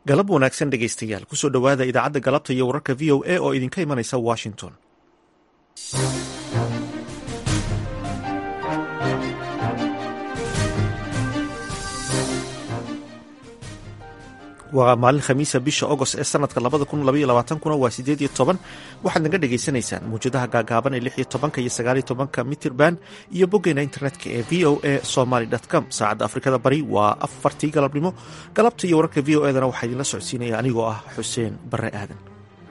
galab wanaagsan dhegaystayaal kusoo dhowaada idaacadda galabta iyo wararka v o a oo idinka imanaysa washington waa maalin khamiisa bisha agost ee sanadka labada kun labaiyo labaatankuna waa sideed iyo toban waxaad naga dhagaysanaysaan mawjadaha gaagaaban ee lix iyo tobanka iyo sagaaliyo tobanka mitirban iyo boggeena internetka ee v o a somaly com saacadda afrikada bari waa afartii galabnimo galabta iyo wararka v o edana waxaa idinla socodsiinaya anigoo ah xuseen bare aadan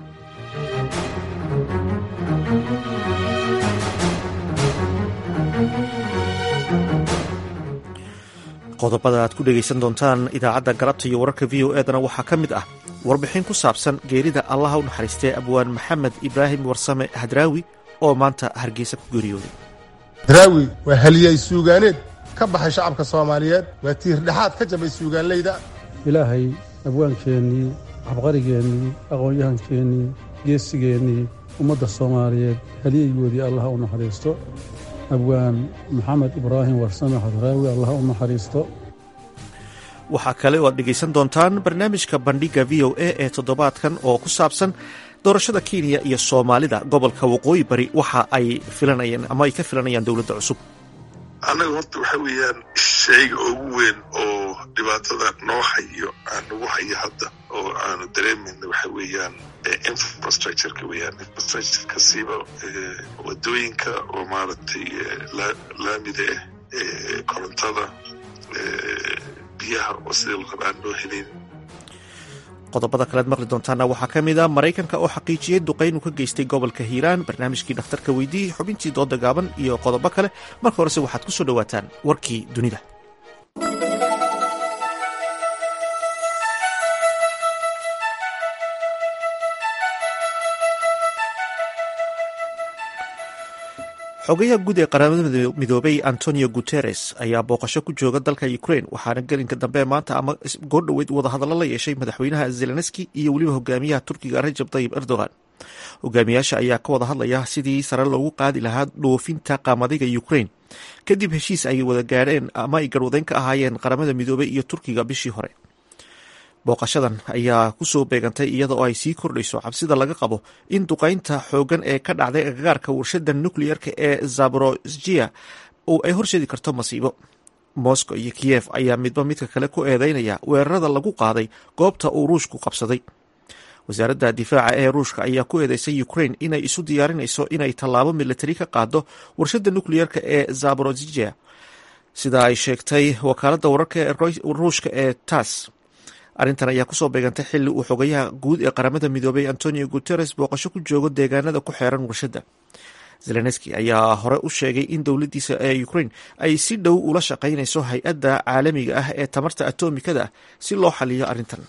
qodobada aad ku dhegaysan doontaan idaacadda galabta iyo wararka v o edana waxaa ka mid ah warbixin ku saabsan geerida allaha u naxariistee abwaan maxamed ibraahim warsame hadraawi oo maanta hargeysa ku geeriyooday hadraawi waa haliyay suugaaneed ka baxay shacabka soomaaliyeed waa tiirdhexaad ka jabay suugaanleyda ilaahay abwaankeennii cabqarigeennii aqoon-yahankeennii geesigeennii ummadda soomaaliyeed haliyaygoodii allaha u naxariisto abwaan maxamed ibraahim warsame hadraawi allah u naxariisto waxaa kale oo aad dhegaysan doontaan barnaamijka bandhiga v o a ee toddobaadkan oo ku saabsan doorashada kenya iyo soomaalida gobolka waqooyi bari waxa ay filanayaan ama ay ka filanayaan dowladda cusub annaga horta waxa weeyaan shayga ugu weyn oo dhibaatada noo hayo aan nagu hayo hadda oo aanu dareemayna waxa weeyaan infrastructureka weeyaan infrastructureka siiba wadooyinka oo maaragtay laamida ah korontada biyaha oo sidii la raba aan loo helin qodobada kalead maqli doontaana waxaa ka mid a maraykanka oo xaqiijiyey duqayn uu ka geystay gobolka hiiraan barnaamijkii dhakhtarka weydii xubintii dooda gaaban iyo qodobo kale marka horese waxaad ku soo dhowaataan warkii dunida xogayaha guud ee qaramada midoobay antonio guteres ayaa booqasho ku jooga dalka ukrain waxaana gelinka dambe maanta ama goordhoweyd wadahadallo la yeeshay madaxweynaha zelenski iyo weliba hogaamiyaha turkiga rajab tayib erdogan hogaamiyaasha ayaa ka wada hadlaya sidii sare loogu qaadi lahaa dhoofinta qaamadiga ukrain kadib heshiis ay wada gaadheen ama ay garwadeyn ka ahaayeen qaramada midoobey iyo turkiga bishii hore booqashadan ayaa kusoo beegantay iyada oo ay sii kordhayso cabsida laga qabo in duqaynta xoogan ee ka dhacday agagaarka warshada nucleerka ee zaborojia ay horseedi karto masiibo moscow iyo kiyef ayaa midba midka kale ku eedeynaya weerarada lagu qaaday goobta uu ruushku qabsaday wasaaradda difaaca ee ruushka ayaa ku eedeysay ukrain inay isu diyaarinayso inay tallaabo militari ka qaado warshada nucleerka ee zaborojia sida ay sheegtay wakaaladda wararka ruushka ee tas arrintan ayaa kusoo beegantay xilli uu xogayaha guud ee qaramada midoobay antonio guteres booqasho ku joogo deegaanada ku xeeran warshadda zelenski ayaa hore u sheegay in dowladdiisa ee ukrain ay si dhow ula shaqaynayso hay-adda caalamiga ah ee tamarta atomikada ah si loo xaliyo arrintan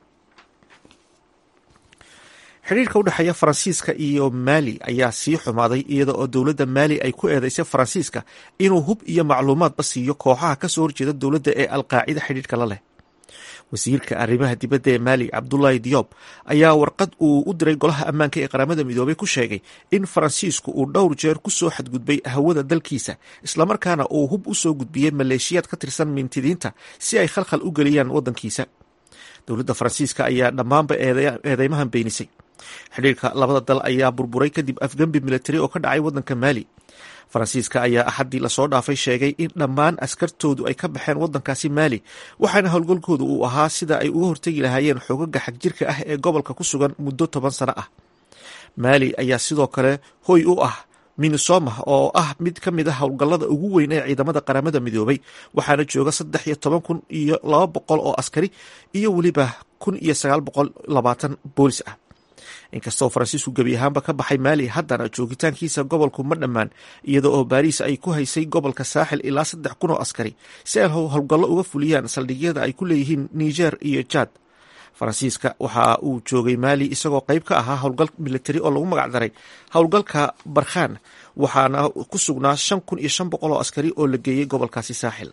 xidhiirka u dhexeeya faransiiska iyo maali ayaa sii xumaaday iyada oo dowladda maali ay ku eedeysay faransiiska inuu hub iyo macluumaadba siiyo kooxaha kasoo horjeeda dowladda ee alqaacida xidhiirka la leh wasiirka arrimaha dibadda ee maali cabdulahi diyob ayaa warqad uu u diray golaha ammaanka ee qaramada midoobay ku sheegay in faransiisku uu dhowr jeer ku soo xadgudbay hawada dalkiisa islamarkaana uu hub u soo gudbiyey maleeshiyaad ka tirsan mintidiinta si ay khalkhal u geliyaan waddankiisa dowladda faransiiska ayaa dhammaanba eedeymahan beenisay xidhiirka labada dal ayaa burburay kadib afgembi militari oo ka dhacay waddanka maali faransiiska ayaa axaddii lasoo dhaafay sheegay in dhammaan askartoodu ay ka baxeen waddankaasi maali waxaana howlgalkoodu uu ahaa sida ay uga hortegi lahaayeen xoogaga xagjirka ah ee gobolka ku sugan muddo toban sano ah maali ayaa sidoo kale hoy u ah minisoma oo ah mid ka mid a howlgallada ugu weyn ee ciidamada qaramada midoobay waxaana jooga saddex iyo toban kun iyo laba boqol oo askari iyo weliba kun iyo sagaal boqol labaatan boolis ah inkastoo faransiisku gebi ahaanba ka baxay maali haddana joogitaankiisa gobolku ma dhammaan iyada oo baariis ay ku haysay gobolka saaxil ilaa saddex kun oo askari si ay howlgallo uga fuliyaan saldhigyada ay ku leeyihiin niger iyo jad faransiiska waxa uu joogay maali isagoo qayb ka ahaa howlgal militari oo lagu magac daray howlgalka barkhan waxaana ku sugnaa shan kun iyo shan boqol oo askari oo la geeyey gobolkaasi saaxil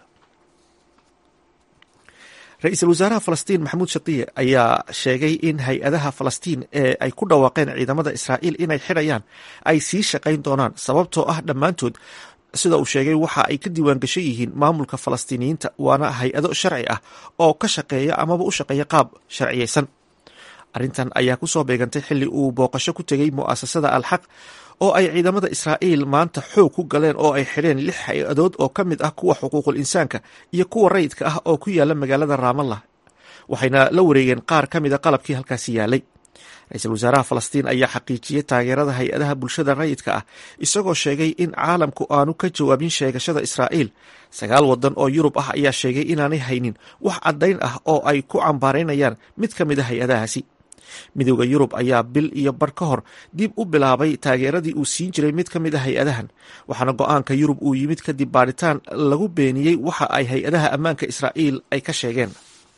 ra-iisul wasaaraha falastiin maxamuud shatiye ayaa sheegay in hay-adaha falastiin ee ay ku dhawaaqeen ciidamada israa'iil inay xidhayaan ay sii shaqayn doonaan sababtoo ah dhammaantood sida uu sheegay waxa ay ka diiwaan gashan yihiin maamulka falastiiniyiinta waana hay-ado sharci ah oo ka shaqeeya amaba u shaqeeya qaab sharciyeysan arrintan ayaa ku soo beegantay xilli uu booqasho ku tegey mu'asasada alxaq oo ay ciidamada israa'iil maanta xoog ku galeen oo ay xidheen lix hay-adood oo ka mid ah kuwa xuquuqul insaanka iyo kuwa rayidka ah oo ku yaala magaalada raamallah waxayna la wareegeen qaar ka mida qalabkii halkaasi yaalay ra-iisul wasaaraha falastiin ayaa xaqiijiyey taageerada hay-adaha bulshada rayidka ah isagoo sheegay in caalamku aanu ka jawaabin sheegashada israa'iil sagaal wadan oo yurub ah ayaa sheegay inaanay haynin wax caddayn ah oo ay ku cambaaraynayaan mid ka mid a hay-adahaasi midooda yurub ayaa bil iyo bar ka hor dib u bilaabay taageeradii uu siin jiray mid ka mid a hay-adahan waxaana go-aanka yurub uu yimid kadib baadhitaan lagu beeniyey waxa ay hay-adaha ammaanka israa'iil ay ka sheegeen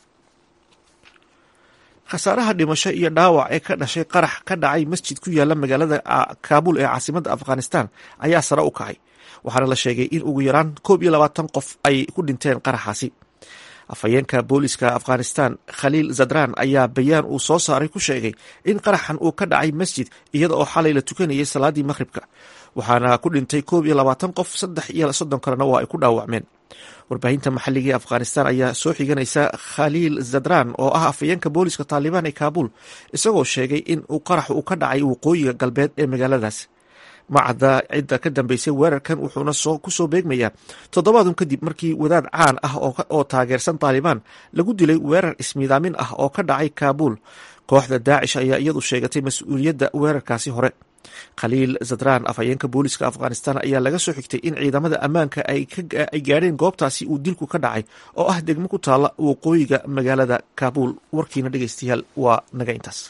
khasaaraha dhimasho iyo dhaawac ee ka dhashay qarax ka dhacay masjid ku yaala magaalada kaabul ee caasimadda afghanistan ayaa sare u kacay waxaana la sheegay in ugu yaraan koob iyo labaatan qof ay ku dhinteen qaraxaasi afhayeenka booliska afghanistan khaliil zadran ayaa bayaan uu soo saaray ku sheegay in qaraxan uu ka dhacay masjid iyada oo xalay la tukanayay salaadii maqhribka waxaana ku dhintay koob iyo labaatan qof saddex iyo soddon kalena waa ay ku dhaawacmeen warbaahinta maxalliga ee afghanistan ayaa soo xiganaysa khaliil zadran oo ah afhayeenka booliska taalibaan ee kaabul isagoo sheegay in uu qarax uu ka dhacay waqooyiga galbeed ee magaaladaas macda cidda ka dambeysay weerarkan wuxuuna ku soo beegmayaa toddobaadun kadib markii wadaad caan ah oo taageersan taalibaan lagu dilay weerar ismiidaamin ah oo ka dhacay kaabul kooxda daacish ayaa iyadu sheegatay mas-uuliyadda weerarkaasi hore khaliil zadran afhayeenka booliska afghanistan ayaa laga soo xigtay in ciidamada ammaanka ay gaadheen goobtaasi uu dilku ka dhacay oo ah degmo ku taalla waqooyiga magaalada kaabul warkiina dhegeystayaal waa naga intaas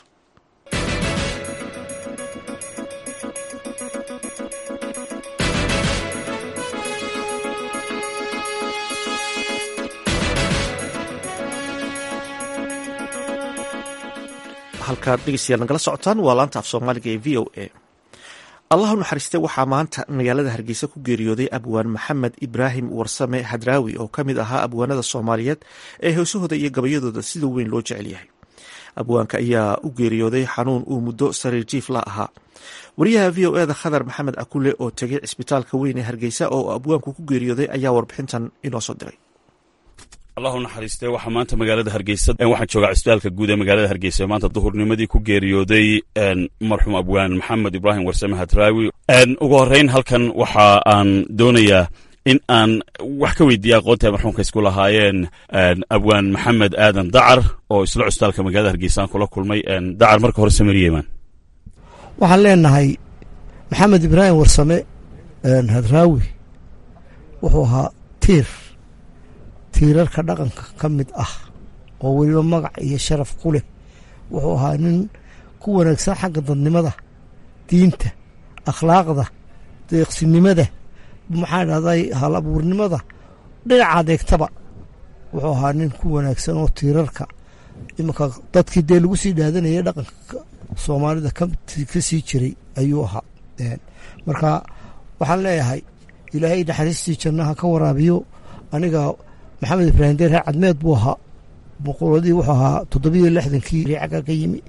halkaad dhegeystayaal nagala socotaan waa laanta af soomaaliga ee v o a allah u naxariistay waxaa maanta magaalada hargeysa ku geeriyooday abwaan maxamed ibraahim warsame hadraawi oo ka mid ahaa abwaanada soomaaliyeed ee heesahooda iyo gabayadooda sida weyn loo jecel yahay abwaanka ayaa u geeriyooday xanuun uu muddo sariir jiif la ahaa wariyaha v o eda khadar maxamed akule oo tegay cisbitaalka weyn ee hargeysa oo abwaanku ku geeriyooday ayaa warbixintan inoo soo diray allah u naxariistee waxaa maanta magaalada hargeysa waxaan joogaa cisbitaalka guud ee magaalada hargeysa maanta duhurnimadii ku geeriyooday marxuum abwaan maxamed ibraahim warsame hadraawi ugu horreyn halkan waxa aan doonayaa in aan wax ka weydiiya aqoonta marxuumka isku lahaayeen abwaan maxamed aadan dacar oo isla cusbitaalka magaalada hargeysa aan kula kulmay dacar marka hore samariyeman waxaan leenahay maxamed ibraahim warsame hadraawi wuxuu ahaa tiir tiirarka dhaqanka ka mid ah oo weliba magac iyo sharaf ku leh wuxuu ahaa nin ku wanaagsan xagga dadnimada diinta akhlaaqda deeqsinimada maxaa dhahday hal abuurnimada dhinaca adeegtaba wuxuu ahaa nin ku wanaagsan oo tiirarka iminka dadkii dee lagu sii dhaadanayay dhaqanka soomaalida ka sii jiray ayuu ahaa marka waxaan leeyahay ilaahay naxariistii jannaha ka waraabiyo aniga maxamed ibraahim deer reer cadmeed buu ahaa boqoladii wuxuu ahaa toddobiyo lixdankii riicagga ka yimi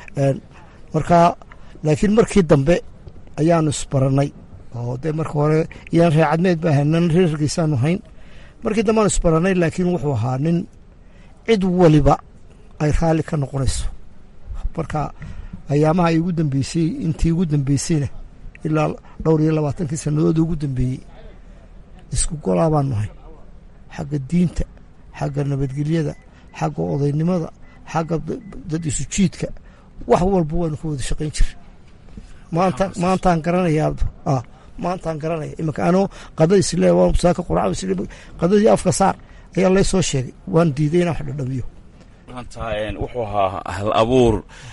marka laakiin markii dambe ayaanu isbarannay oo dee marka hore iyaan reer cadmeed ba ahayn nan reer hargeysaanu hayn markii dambe aanu isbarannay laakiin wuxuu ahaa nin cid waliba ay raalli ka noqonayso marka ayaamaha ay ugu dambeysay intii ugu dambeysayna ilaa dhowr iyo labaatankii sannadood ugu dambeeyey isku golaa baanu hayn xagga diinta xagga nabadgelyada xagga odaynimada xagga dad isu jiidka wax walba waynu ka wada shaqayn jira maanta maantaan garanayaa maantaan garanaya iminka anoo qadada isle waan saaka quraca isle qadadii afka saar ayaa lay soo sheegay waan diiday inaan wax dhadhamiyo maanta wuxuu ahaa hal abuur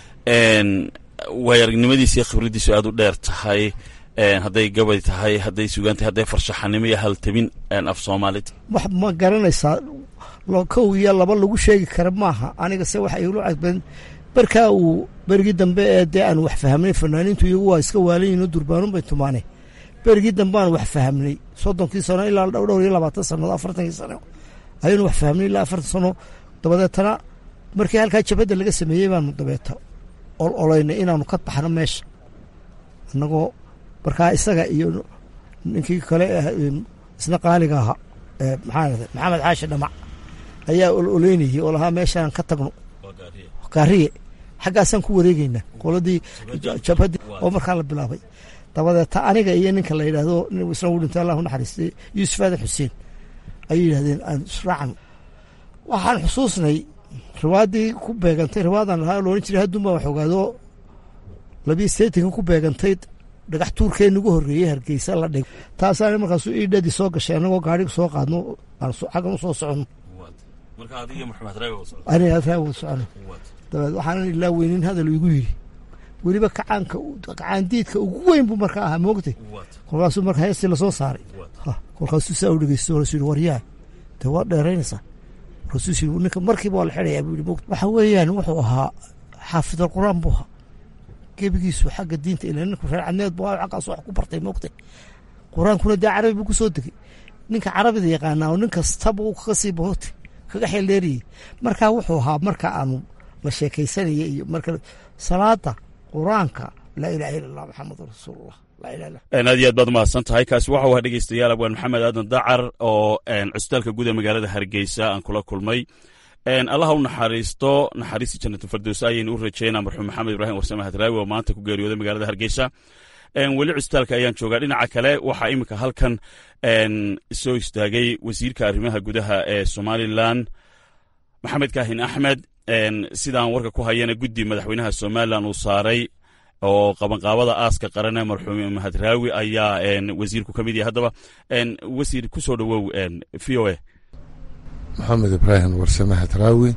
waay aragnimadiisa iyo khibraddiisu aad u dheer tahay hadday gabay tahay hadday sugaan tahay hadday farshaxanimo iyo haltabin af soomaalid wax ma garanaysaa kow iyo laba lagu sheegi kara maaha aniga se waxa igula cadbeen barkaa uu berigii dambe ee dee aan wax fahamnay fanaaniintu iyagu waa iska waalanyihinoo durbaanun bay tumaane berigii dambe aan wax fahamnay soddonkii sano ilaa dhowr iyo labaatan sannaod afartankii sano ayaynu wax fahamnay ilaa afartan sano dabadeetana markii halkaa jabadda laga sameeyey baanu dabeeta ol olaynay inaanu ka baxno meesha annagoo markaa isaga iyo ninkii kale isna qaaliga ahaa maxaa maxamed caashi dhamac ayaa ololeynayay oo lahaa meeshaan ka tagno gaariye xaggaasaan ku wareegeynaa qoladii jabhadii oo markaa la bilaabay dabadeeta aniga iyo ninka la yidhaahdo isna u dhintay allahu naxariistay yuusuf aadan xuseen ayay yidhahdeen aan israacno waxaan xusuusnay riwaadii ku beegantay riwaadan lahaa loohan jiray haddun baa wax ogaado labiyo seetanka ku beegantay dhagax tuurkee nagu horreeyey hargeysa la dhig taasaana markaasu iidhadii soo gashay annagoo gaadhiga soo qaadno xaggan u soo soconno aniga raawo socono dabeed waxaanan ilaa weynin hadal igu yidhi weliba kacaanka kacaandiidka ugu weyn buu markaa ahaa moogtay kolkaasuu marka heestii lasoo saaray kolkaasuu saa u dhegeysto rasul yidhi waryaa dee waa dheeraynaysaa rasuus yidhi ninka markiiba waa la xidhayaa buu yidhi moogta waxa weeyaan wuxuu ahaa xaafid alqur'aan buu ahaa gebigiisu xagga diinta ilaa ninku reer cadneed buu ahaa xaggaas wax ku bartay moogtay qur-aankuna dee carabi buu ku soo degay ninka carabida yaqaanaa oo nin kastaba uu kaga sii boogtay kaga xeeldheeriyey markaa wuxuu ahaa marka aanu la sheekaysanaya iyo marka salaada qur-aanka laa ilaha illa allah maxamedun rasuulullah aad iyo aad baad umahadsan tahay kaasi waxau ahaa dhegeystayaal abwaan maxamed aadan dacar oo cusbitaalka guud ee magaalada hargeysa aan kula kulmay allaha u naxariisto naxariistii jannatul fardows ayaynu u rajeynaa marxuum maxamed ibraahim warsame hadraawi oo maanta ku geeriyooday magaalada hargeysa weli cusbitaalka ayaan joogaa dhinaca kale waxaa iminka halkan soo istaagay wasiirka arrimaha gudaha ee somalilan maxamed kaahin axmed sidaan warka ku hayana guddi madaxweynaha somalilan uu saaray oo qabanqaabada aaska qaran ee marxuum hadraawi ayaa wasiirku ka mid yahay haddaba wasiir ku soo dhowow v o a maxamed ibraahim warsame hadraawi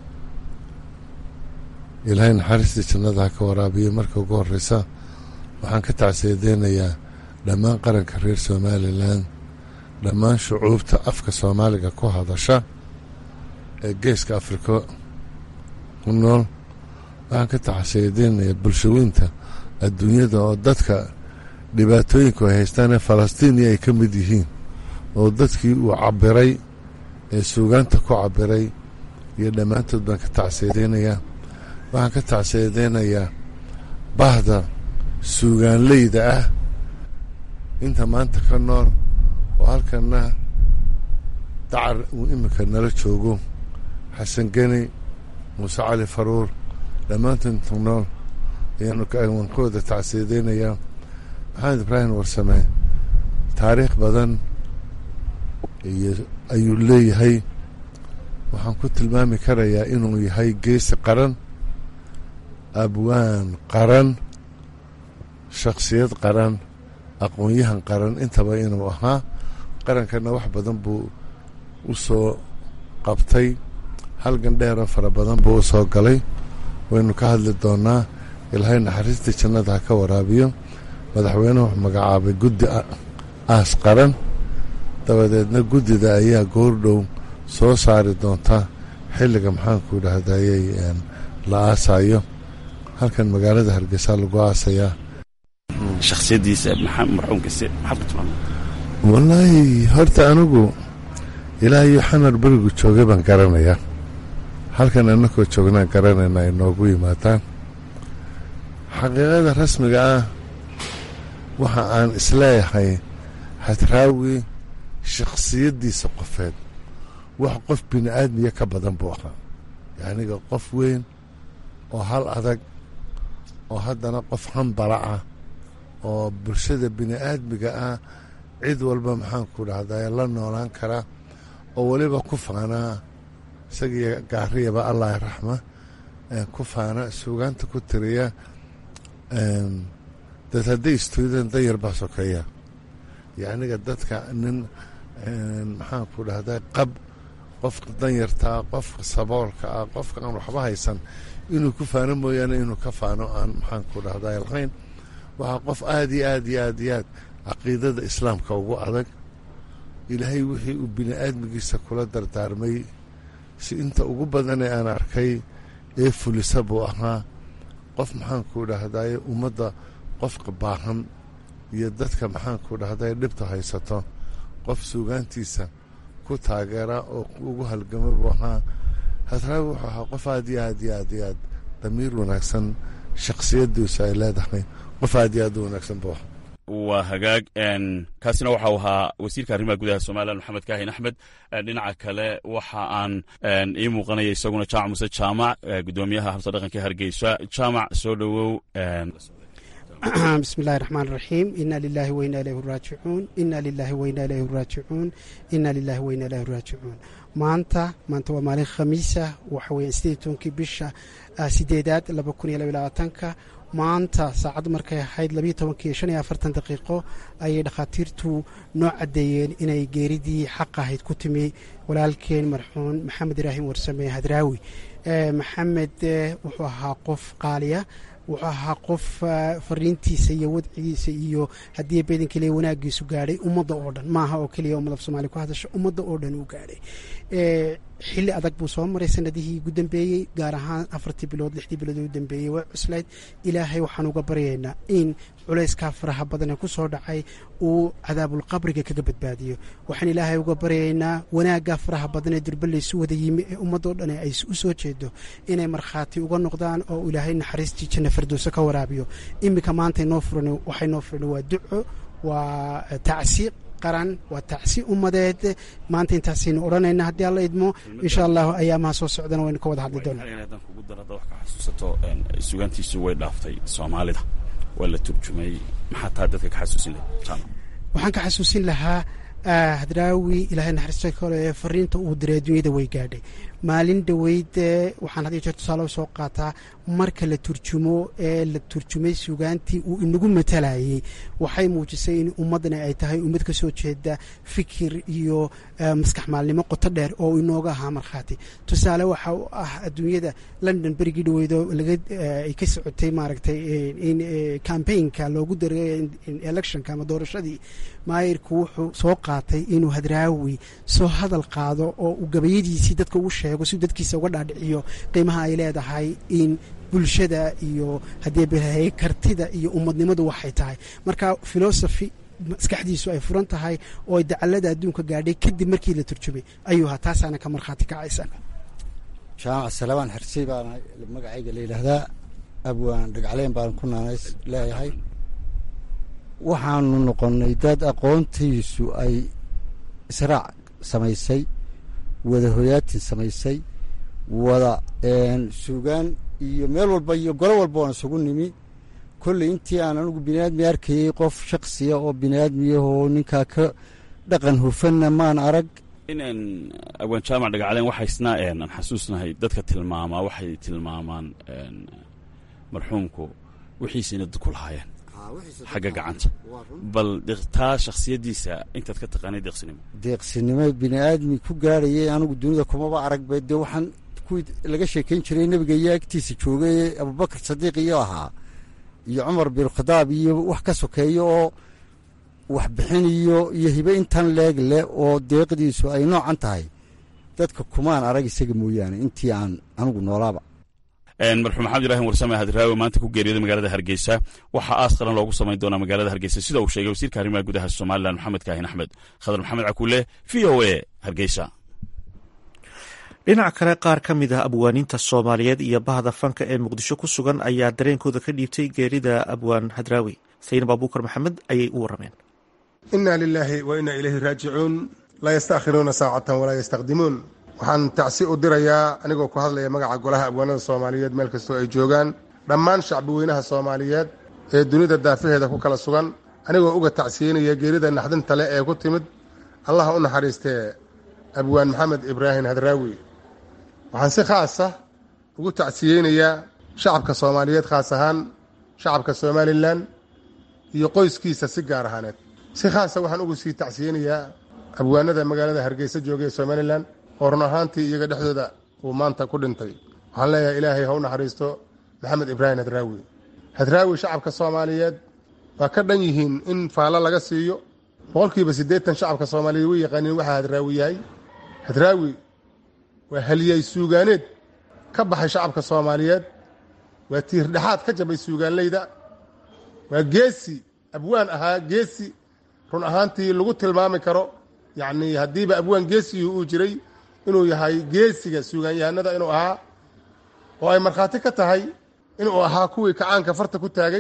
ilaahay naxariistii jannada ha ka waraabiyo marka ugu horreysa waxaan ka tacsiideynayaa dhammaan qaranka reer somalilan dhammaan shucuubta afka soomaaliga ku hadasha ee geeska afrika ku nool waxaan ka tacsiideynayaa bulshaweynta adduunyada oo dadka dhibaatooyinku ay haystaan ee falastiiniya ay ka mid yihiin oo dadkii uu cabbiray ee suugaanta ku cabbiray iyo dhammaantood baan ka tacsiideynayaa waxaan ka tacsiideynayaa bahda suugaanleyda ah inta maanta ka nool oo halkana dacar uu iminka nala joogo xasan geni muuse cali faruur dhammaantood inta nool ayaan ka wada tacsiideynayaa maxamed ibraahim warsame taariikh badan iyo ayuu leeyahay waxaan ku tilmaami karayaa inuu yahay geesi qaran abwaan qaran shakhsiyad qaran aqoon-yahan qaran intaba inuu ahaa qarankana wax badan buu u soo qabtay halgan dheeroo fara badan buu u soo galay waynu ka hadli doonaa ilaahay naxariistii jannada ha ka waraabiyo madaxweynuhu wuxuu magacaabay guddi aas qaran dabadeedna guddida ayaa goordhow soo saari doonta xilliga maxaanku idhaahdayey la aasayo halkan magaalada hargeysa lagu aasayaa shakhsiyadiisa marxuumkase maxaad ku tilmaamay wallaahi horta anigu ilaahayo xamar berigu joogay baan garanayaa halkan annakoo joognaan garanayna ay noogu yimaadaan xaqiiqada rasmiga ah waxa aan isleeyahay hadraawi shakhsiyaddiisa qofeed wax qof bini aadmiya ka badan buu ahaa yacniga qof weyn oo hal adag oo haddana qof hambala ah oo bulshada bini aadmiga ah cid walba maxaanku dhahday la noolaan kara oo weliba ku faanaa isagiyo gaariyaba allah raxma ku faana suugaanta ku tiriya dad hadday istuudeen danyar baa sokeeya yacniga dadka nin maxaanku dhahday qab qofka danyartaa qofka saboolka ah qofka aan waxba haysan inuu ku faano mooyaane inuu ka faano aan maxaanku dhahday lahayn waxaa qof aada iyo aad iyo aad iyo aad caqiidada islaamka ugu adag ilaahay wixii uu bini aadmigiisa kula dardaarmay si inta ugu badanee aan arkay ee fulisa buu ahaa qof maxaanku dhahdaye ummadda qofka baahan iyo dadka maxaanku dhahdaye dhibta haysato qof suugaantiisa ku taageera oo ugu halgama buu ahaa hadraawi wuxuu ahaa qof aad iyo aad iyo aad iyo aad damiir wanaagsan shakhsiyadiisu ay leedahay qof aad iyo aad u wanaagsan buu ahaa waa hagaag kaasina waxau ahaa wasiirka arrimaha gudaha somalilan maxamed kaahin axmed dhinaca kale waxa aan ii muuqanaya isaguna jaamac muse jaamac gudoomiyaha habsa dhaqanka hargeysa jaamac soo dhowow bismi illahi raxmaan raxiim ina lilahi weyna ilayhi raajicuun ina lilahi weyna ilayhi raajicuun ina lilahi weyna ilayhi raajicuun maanta maanta waa maalin khamiisa waxa weeyaan sideed tobankii bisha sideedaad laba kun iyo laba labaatanka maanta saacaddu markay ahayd labiyo tobankii shan iyo afartan daqiiqo ayay dhakhaatiirtu noo caddeeyeen inay geeridii xaq ahayd ku timi walaalkeen marxuun maxamed ibraahim warsame hadraawi maxamed wuxuu ahaa qof qaaliya wuxuu ahaa qof fariintiisa iyo wadcigiisa iyo haddii beedan keliya wanaagiisu gaadhay ummadda oo dhan maaha oo keliya ummad af somaaliya ku hadasha ummadda oo dhan uu gaadhay xilli adag buu soo maray sanadihii ugu dambeeyey gaar ahaan afartii bilood lixdii bilood ugu dambeeyey waa cuslayd ilaahay waxaan uga baryaynaa in culayskaa faraha badan ee ku soo dhacay uu cadaabulqabriga kaga badbaadiyo waxaan ilaahay uga baryaynaa wanaaggaa faraha badan ee durba laysu wada yimi ee ummadoo dhan ay u soo jeedo inay markhaati uga noqdaan oo ilaahay naxariistii janna firdowso ka waraabiyo iminka maanta noo furan waxay noo furan waa duco waa tacsiiq qaran waa tacsi ummadeed maanta intaasaynu odhanayna haddii alla idmo insha allahu ayaamaha soo socdana waynu ka wada hadli doonaa haddaan kugu daro hadda wax ka xasuusato sugaantiisu way dhaaftay soomaalida waa la turjumay maxaa taa dadka ka xasuusin lahay jaamac waxaan ka xasuusin lahaa hadraawi ilaahay naxariista kale fariinta uu diray adduunyada way gaadhay maalin dhoweyd waxaan had iyo jeer tusaale soo qaataa marka la turjumo ee la turjumay sugaantii uu inagu matalayay waxay muujisay in ummaddana ay tahay ummad ka soo jeeda fikir iyo maskax maalnimo qoto dheer oo inooga ahaa markhaati tusaale waxa u ah adduunyada london berigii dhaweydo ay ka socotay maaragtay in cambaynka loogu daray electionka ama doorashadii maayirku wuxuu soo qaatay inuu hadraawi soo hadal qaado oo uu gabayadiisii dadka ugu sheego si dadkiisa uga dhaadhiciyo qiimaha ay leedahay in bulshada iyo haddii bahay kartida iyo ummadnimadu waxay tahay marka philosophy maskaxdiisu ay furan tahay oo ay dacalada adduunka gaadhay kadib markii la turjumay ayuu ahaa taasaana ka markhaati kacaysa jaamac salabaan xersey baana magacayga la yidhaahdaa abwaan dhagacleen baan ku naanays leeyahay waxaanu noqonnay dad aqoontiisu ay israac samaysay wada hoyaatin samaysay wada suugaan iyo meel walba iyo golo walba waan isugu nimi kolley intii aan anugu biniaadmi arkayey qof shaksiya oo biniaadmiyahoo ninkaa ka dhaqan hufanna maan arag in abwaan jaamac dhagacleen waxaysna aan xasuusnahay dadka tilmaamaa waxay tilmaamaan marxuumku wixiisina ku lahaayeen xagga gacanta bal taa shakhsiyaddiisa intaad ka taqaanay deeqsinimo deeqsinimo biniaadmi ku gaadhayay anigu dunida kumaba aragba dee waxaan kuwii laga sheekayn jiray nebiga iyo agtiisa joogay abubakar sadiiq iyo ahaa iyo cumar binkhadaab iyo wax ka sokeeyo oo waxbixin iyo iyo hibe intan leeg leh oo deeqdiisu ay noocan tahay dadka kumaan arag isaga mooyaane intii aan anigu noolaaba marxuum maxamed ibraahim warsame hadraawi maanta ku geeriyooday magaalada hargeysa waxaa aas qaran loogu samayn doonaa magaalada hargeysa sida uu sheegay wasiirka arrimaha gudaha somalilan maxamed kaahin axmed khadar maxamed cakuule v o a hargeysa dhinaca kale qaar ka mid ah abwaaniinta soomaaliyeed iyo bahda fanka ee muqdisho ku sugan ayaa dareenkooda ka dhiibtay geerida abwaan hadraawi saynab abuukar maxamed ayay u warameen inaa lilaahi wa inaa ilayhi raajicuun laa yastaakhiruuna saacatan walaa yastaqdimuun waxaan tacsi u dirayaa anigoo ku hadlaya magaca golaha abwaanada soomaaliyeed meel kastoo ay joogaan dhammaan shacbi weynaha soomaaliyeed ee dunida daafaheeda ku kala sugan anigoo uga tacsiyeynaya geerida naxdinta leh ee ku timid allaha u naxariistee abwaan maxamed ibraahim hadraawi waxaan si khaasa ugu tacsiyeynayaa shacabka soomaaliyeed khaas ahaan shacabka somalilan iyo qoyskiisa si gaar ahaaneed si khaasa waxaan ugu sii tacsiyeynayaa abwaanada magaalada hargeysa jooga ee somalilan oo run ahaantii iyaga dhexdooda uu maanta ku dhintay waxaan leeyahay ilaahay ha u naxariisto maxamed ibraahim hadraawi hadraawi shacabka soomaaliyeed waa ka dhan yihiin in faallo laga siiyo boqolkiiba siddeetan shacabka soomaaliyeed way yaqaaniin waxaa hadraawi yahay hadraawi waa haliyay suugaaneed ka baxay shacabka soomaaliyeed waa tiirdhexaad ka jabay suugaanleyda waa geesi abwaan ahaa geesi run ahaantii lagu tilmaami karo yacnii haddiiba abwaan geesigii uu jiray inuu yahay geesiga suugaanyahanada inuu ahaa oo ay markhaati ka tahay inuu ahaa kuwii kacaanka farta ku taagay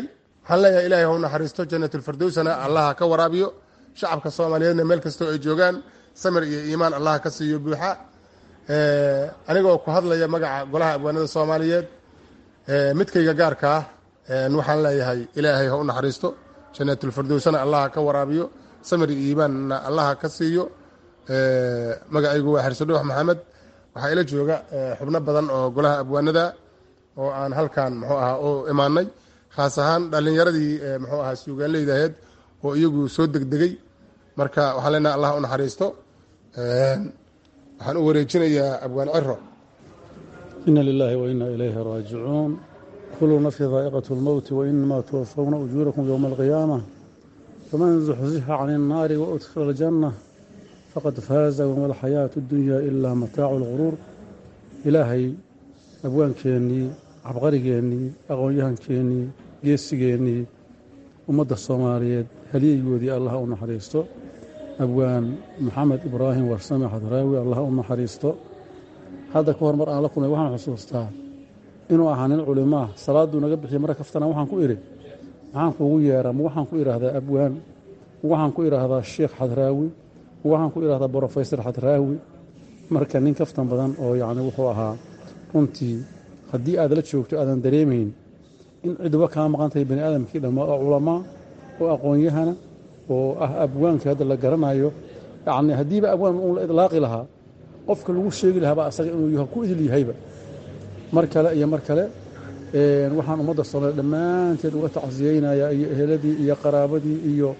waxaan leeyahay ilaahay hau naxariisto janatulfardowsana allaha ka waraabiyo shacabka soomaaliyeedna meel kastoo ay joogaan samir iyo iimaan allaha ka siiyo buuxa anigoo ku hadlaya magaca golaha abwaanada soomaaliyeed midkayga gaarka ah waxaan leeyahay ilaahay ha u naxariisto janatulfardowsana allaha ka waraabiyo samir iyo iimaanna allaha ka siiyo magacaygu waa xirsadhoox maxamed waxaa ila jooga xubno badan oo golaha abwaanada oo aan halkan muxuu ahaa u imaanay khaas ahaan dhallinyaradii muxuu ahaa suugaanleydaheed oo iyagu soo degdegay marka waxaan leenahay allah u naxariisto waxaan u wareejinayaa abwaan ciro ina lilaahi wa ina ilayhi raajicuun kullu nafsi daa'iqatu lmowti wa inamaa tuwafawna ujuurakum yowma alqiyaama faman zuxzixa can innaari wa udkhila aljanna faqad faaza wama alxayaatu اdunyaa ilaa mataacu lguruur ilaahay abwaankeennii cabqarigeennii aqoon-yahankeennii geesigeennii ummadda soomaaliyeed haliyeygoodii allah u naxariisto abwaan maxamed ibraahim warsame xadraawi allah u naxariisto hadda ka hor mar aan la kulmay waxaan xusuustaa inuu ahaa nin culimaa salaaduu naga bixiya mara kaftana waxaan ku idhi maxaan kuugu yeeraa ma waxaan ku idhaahdaa abwaan ma waxaan ku idhaahdaa sheekh xadraawi ma waxaan ku idhahdaa brofesor xadraawi marka nin kaftan badan oo yacni wuxuu ahaa runtii haddii aad la joogto aadan dareemayn in ciduba kaa maqan tahay bani aadamkii dhammaa oo culamaa oo aqoon-yahana oo ah abwaankii hadda la garanayo yacni haddiiba abwaan uun la idlaaqi lahaa qofka lagu sheegi lahaaba asaga inuu ku idil yahayba mar kale iyo mar kale waxaan ummadda soomaaliya dhammaanteed uga tacsiyeynayaa iyo eheladii iyo qaraabadii iyo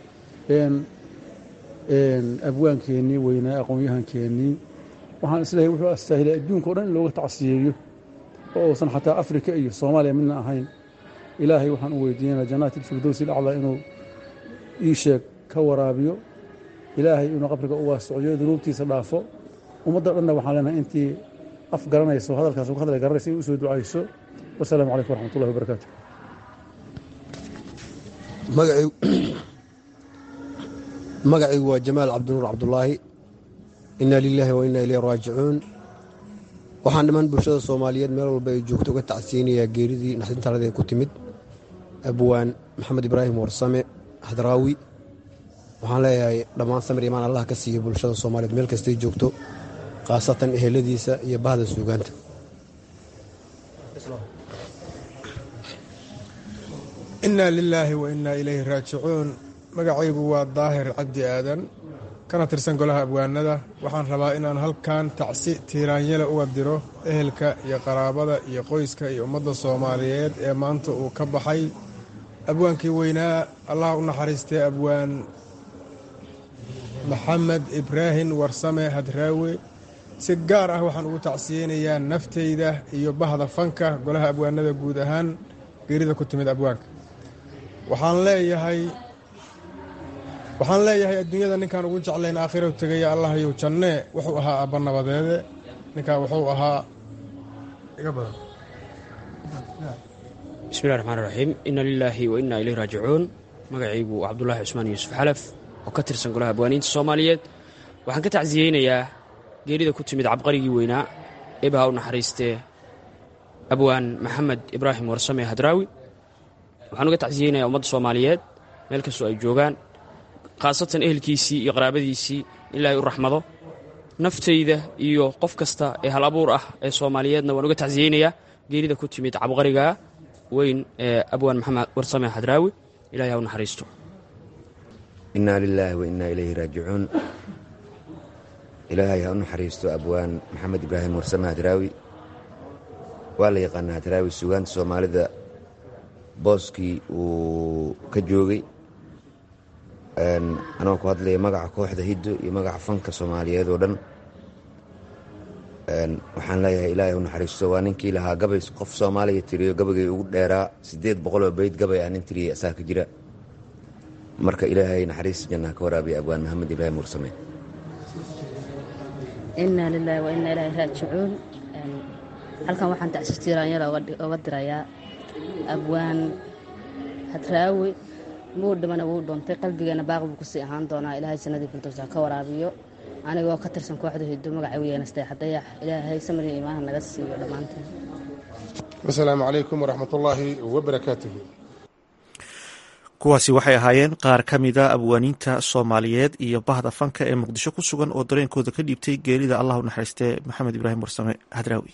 abwaankeennii weynaa aqoon-yahankeennii waxaan isleehay wuxuu astaahilay adduunka o dhan in looga tacsiyeeyo oo uusan xataa afrika iyo soomaaliya midna ahayn ilaahay waxaan u weydiinaya jannaati ilfirdowsi ilaclaa inuu ii sheeg ka waraabiyo ilaahay inuu qabriga u waasiciyo dunuubtiisa dhaafo ummadda dhanna waxaan leenahay intii af garanayso hadalkaas uga hadlay garanaysa inay u soo ducayso wasalaamu calaykum waraxmatullahi wabarakaatu magacaygu waa jamaal cabdinuur cabdulaahi inaa lilaahi wa inaa ilayhi raajicuun waxaan dhammaan bulshada soomaaliyeed meel walba ay joogto uga tacsiyeynayaa geeridii naxdintaradee ku timid abwaan maxamed ibraahim warsame hadraawi waxaan leeyahay dhammaan samir imaan allah ka siiya bulshada soomaaliyeed meel kastay joogto khaasatan eheladiisa iyo bahda suugaanta inaa lilaahi wa inaa ilayhi raajicuun magacaygu waa daahir cabdi aadan kana tirsan golaha abwaanada waxaan rabaa inaan halkan tacsi tiiraanyale uga diro ehelka iyo qaraabada iyo qoyska iyo ummadda soomaaliyeed ee maanta uu ka baxay abwaankii weynaa allah u naxariistay abwaan maxamed ibraahim warsame hadraawe si gaar ah waxaan ugu tacsiyeynayaa nafteyda iyo bahda fanka golaha abwaanada guud ahaan geerida ku timid abwaanka waxaan leeyahay waxaan leeyahay adduunyada ninkaan ugu jeclayn aakhirau tegaya allahyow jannee wuxuu ahaa abba nabadeede ninkaan wuxuu ahaa iga badan bismillahi raxmaan raxiim inna lilaahi wa innaa ilayhi raajicuun magacaygu waa cabdulaahi cusmaan yuusuf xalaf oo ka tirsan golaha abwaaniinta soomaaliyeed waxaan ka tacsiyeynayaa geerida ku timid cabqarigii weynaa eebaha u naxariistee abwaan maxamed ibraahim warsame hadraawi waxaan uga tacsiyeynayaa ummadda soomaaliyeed meel kastoo ay joogaan khaasatan ehelkiisii iyo qaraabadiisii ilaahay u raxmado naftayda iyo qof kasta ee hal abuur ah ee soomaaliyeedna waan uga tacsiyeynayaa geerida ku timid cabqariga weyn ee abwaan maxamed warsame hadraawi ilahay ha u naxariisto innaa lilaahi wa innaa ilayhi raajicuun ilaahay ha u naxariisto abwaan maxamed ibraahim warsame hadraawi waa la yaqaanaa hadraawi sugaanta soomaalida booskii uu ka joogay anoo ku hadlaya magaca kooxda hiddo iyo magaca fanka soomaaliyeed oo dhan waxaan leeyahay ilaahay u naxariisto waa ninkii lahaa gabay qof soomaaliya tiriyo gabaygay ugu dheeraa siddeed boqoloo beyd gabay ah nin tiriyay asaa ka jira marka ilaahay naxariista jannaa ka waraabiya abwaan maxamed ibraahim warsame inaa lilaahi wa innaa ilaahi raajicuun halkan waxaan tacsitiiraanyala oga dirayaa abwaan hadraawi muu dhimana wuu dhuntay qalbigeena baaq buu kusii ahaan doonaa ilaahay sanadii firdowsa ka waraabiyo anigoo ka tirsan kooxda hiddo magaca weyeenastay xadayax ilaahay samriya iimaana naga siiyo dhammaanteen wasalaamu calaykum waraxmat ullaahi wabarakaatuhu kuwaasi waxay ahaayeen qaar ka mida abwaaniinta soomaaliyeed iyo bahda fanka ee muqdisho ku sugan oo dareenkooda ka dhiibtay geerida allah u naxariistee maxamed ibraahim warsame hadraawi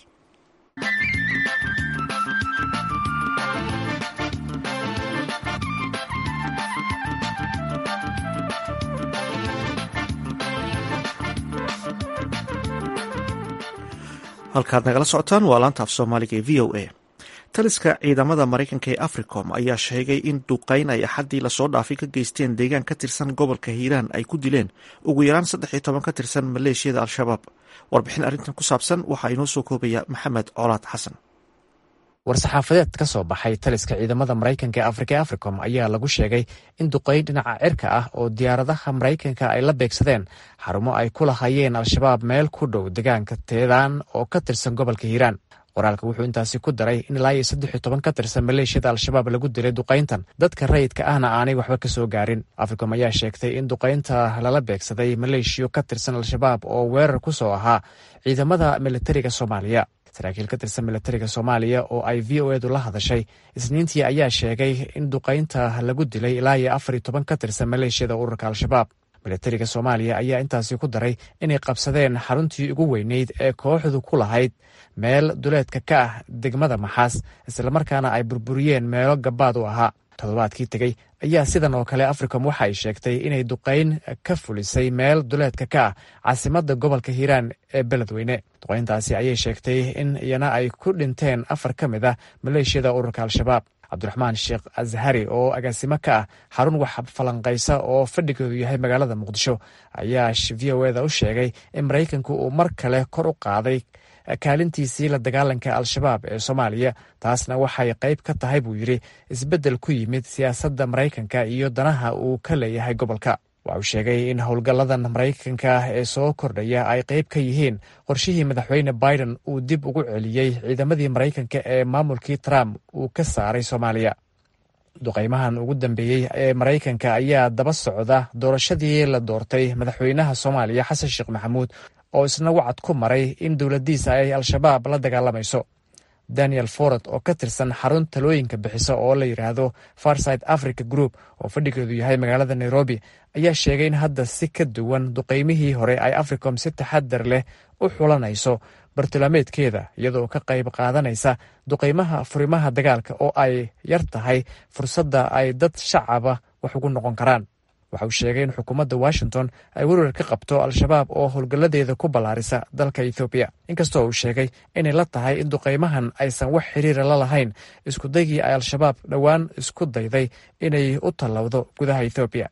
halkaad nagala socotaan waa laanta af soomaaliga ee v o a taliska ciidamada maraykanka ee africom ayaa sheegay in duqayn ay axaddii lasoo dhaafay ka geysteen deegaan ka tirsan gobolka hiiraan ay ku dileen ugu yaraan saddex iyo toban ka tirsan maleeshiyada al-shabaab warbixin arrintan ku saabsan waxaa inoo soo koobaya maxamed colaad xasan war-saxaafadeed ka soo baxay taliska ciidamada maraykanka ee afrika ee africom ayaa lagu sheegay in duqayn dhinaca cirka ah oo diyaaradaha maraykanka ay la beegsadeen xarumo ay ku lahayeen al-shabaab meel ku dhow deegaanka teedaan oo ka tirsan gobolka hiiraan qoraalka wuxuu intaasi ku daray in ilaa iyo saddex iyo toban ka tirsan maleeshiyada al-shabaab lagu dilay duqayntan dadka rayidka ahna aanay waxba ka soo gaarin africom ayaa sheegtay in duqaynta lala beegsaday maleeshiyo ka tirsan al-shabaab oo weerar ku soo ahaa ciidamada militariga soomaaliya saraakiil ka tirsan militariga soomaaliya oo ay v o edu la hadashay isniintii ayaa sheegay in duqaynta lagu dilay ilaa iyo afar iyo toban ka tirsan maleeshiyada ururka al-shabaab militariga soomaaliya ayaa intaasi ku daray inay qabsadeen xaruntii ugu weyneyd ee kooxdu ku lahayd meel duleedka ka ah degmada maxaas islamarkaana ay burburiyeen meelo gabaad u ahaa toddobaadkii tegey ayaa sidan oo kale africom waxa ay sheegtay inay duqayn ka fulisay meel duleedka ka ah caasimadda gobolka hiiraan ee beledweyne duqayntaasi ayay sheegtay in iyana ay ku dhinteen afar ka mid ah maleeshiyada ururka al-shabaab cabdiraxmaan sheekh ashari oo agaasimo ka ah xarun wax falanqaysa oo fadhigeedu yahay magaalada muqdisho ayaa v o eda u sheegay in maraykanku uu mar kale kor u qaaday kaalintiisii la dagaalanka al-shabaab ee soomaaliya taasna waxay qayb ka tahay buu yidhi isbeddel ku yimid siyaasadda maraykanka iyo danaha uu ka leeyahay gobolka waxa uu sheegay in howlgalladan maraykanka ee soo kordhaya ay qayb ka yihiin qorshihii madaxweyne biden uu dib ugu celiyey ciidamadii maraykanka ee maamulkii trump uu ka saaray soomaaliya duqaymahan ugu dambeeyey ee maraykanka ayaa daba socda doorashadii la doortay madaxweynaha soomaaliya xasan sheekh maxamuud oo isna wacad ku maray in dowladdiisa ay al-shabaab la dagaalamayso daniel forad oo ka tirsan xarun talooyinka bixisa oo la yidhaahdo farside africa group oo fadhigeedu yahay magaalada nairobi ayaa sheegay in hadda si ka duwan duqaymihii hore ay africom si taxadar leh u xulanayso bartilmaameedkeeda iyadoo ka qayb qaadanaysa duqaymaha furimaha dagaalka oo ay yar tahay fursadda ay dad shacaba wax ugu noqon karaan waxa uu sheegay in xukuumadda washington ay werwer ka qabto al-shabaab oo howlgalladeeda ku ballaarisa dalka ethoobiya inkastoo uu sheegay inay la tahay in duqaymahan aysan wax xiriira la lahayn iskudaygii ay al-shabaab dhowaan isku dayday inay u tallowdo gudaha ethoobiya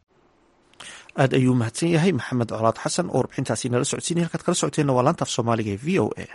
aad ayuu mahadsan yahay maxamed colaad xasan oo warbixintaasi nala socodsiinay halkaad kala socoteenna waa laanta af soomaaliga ee v o a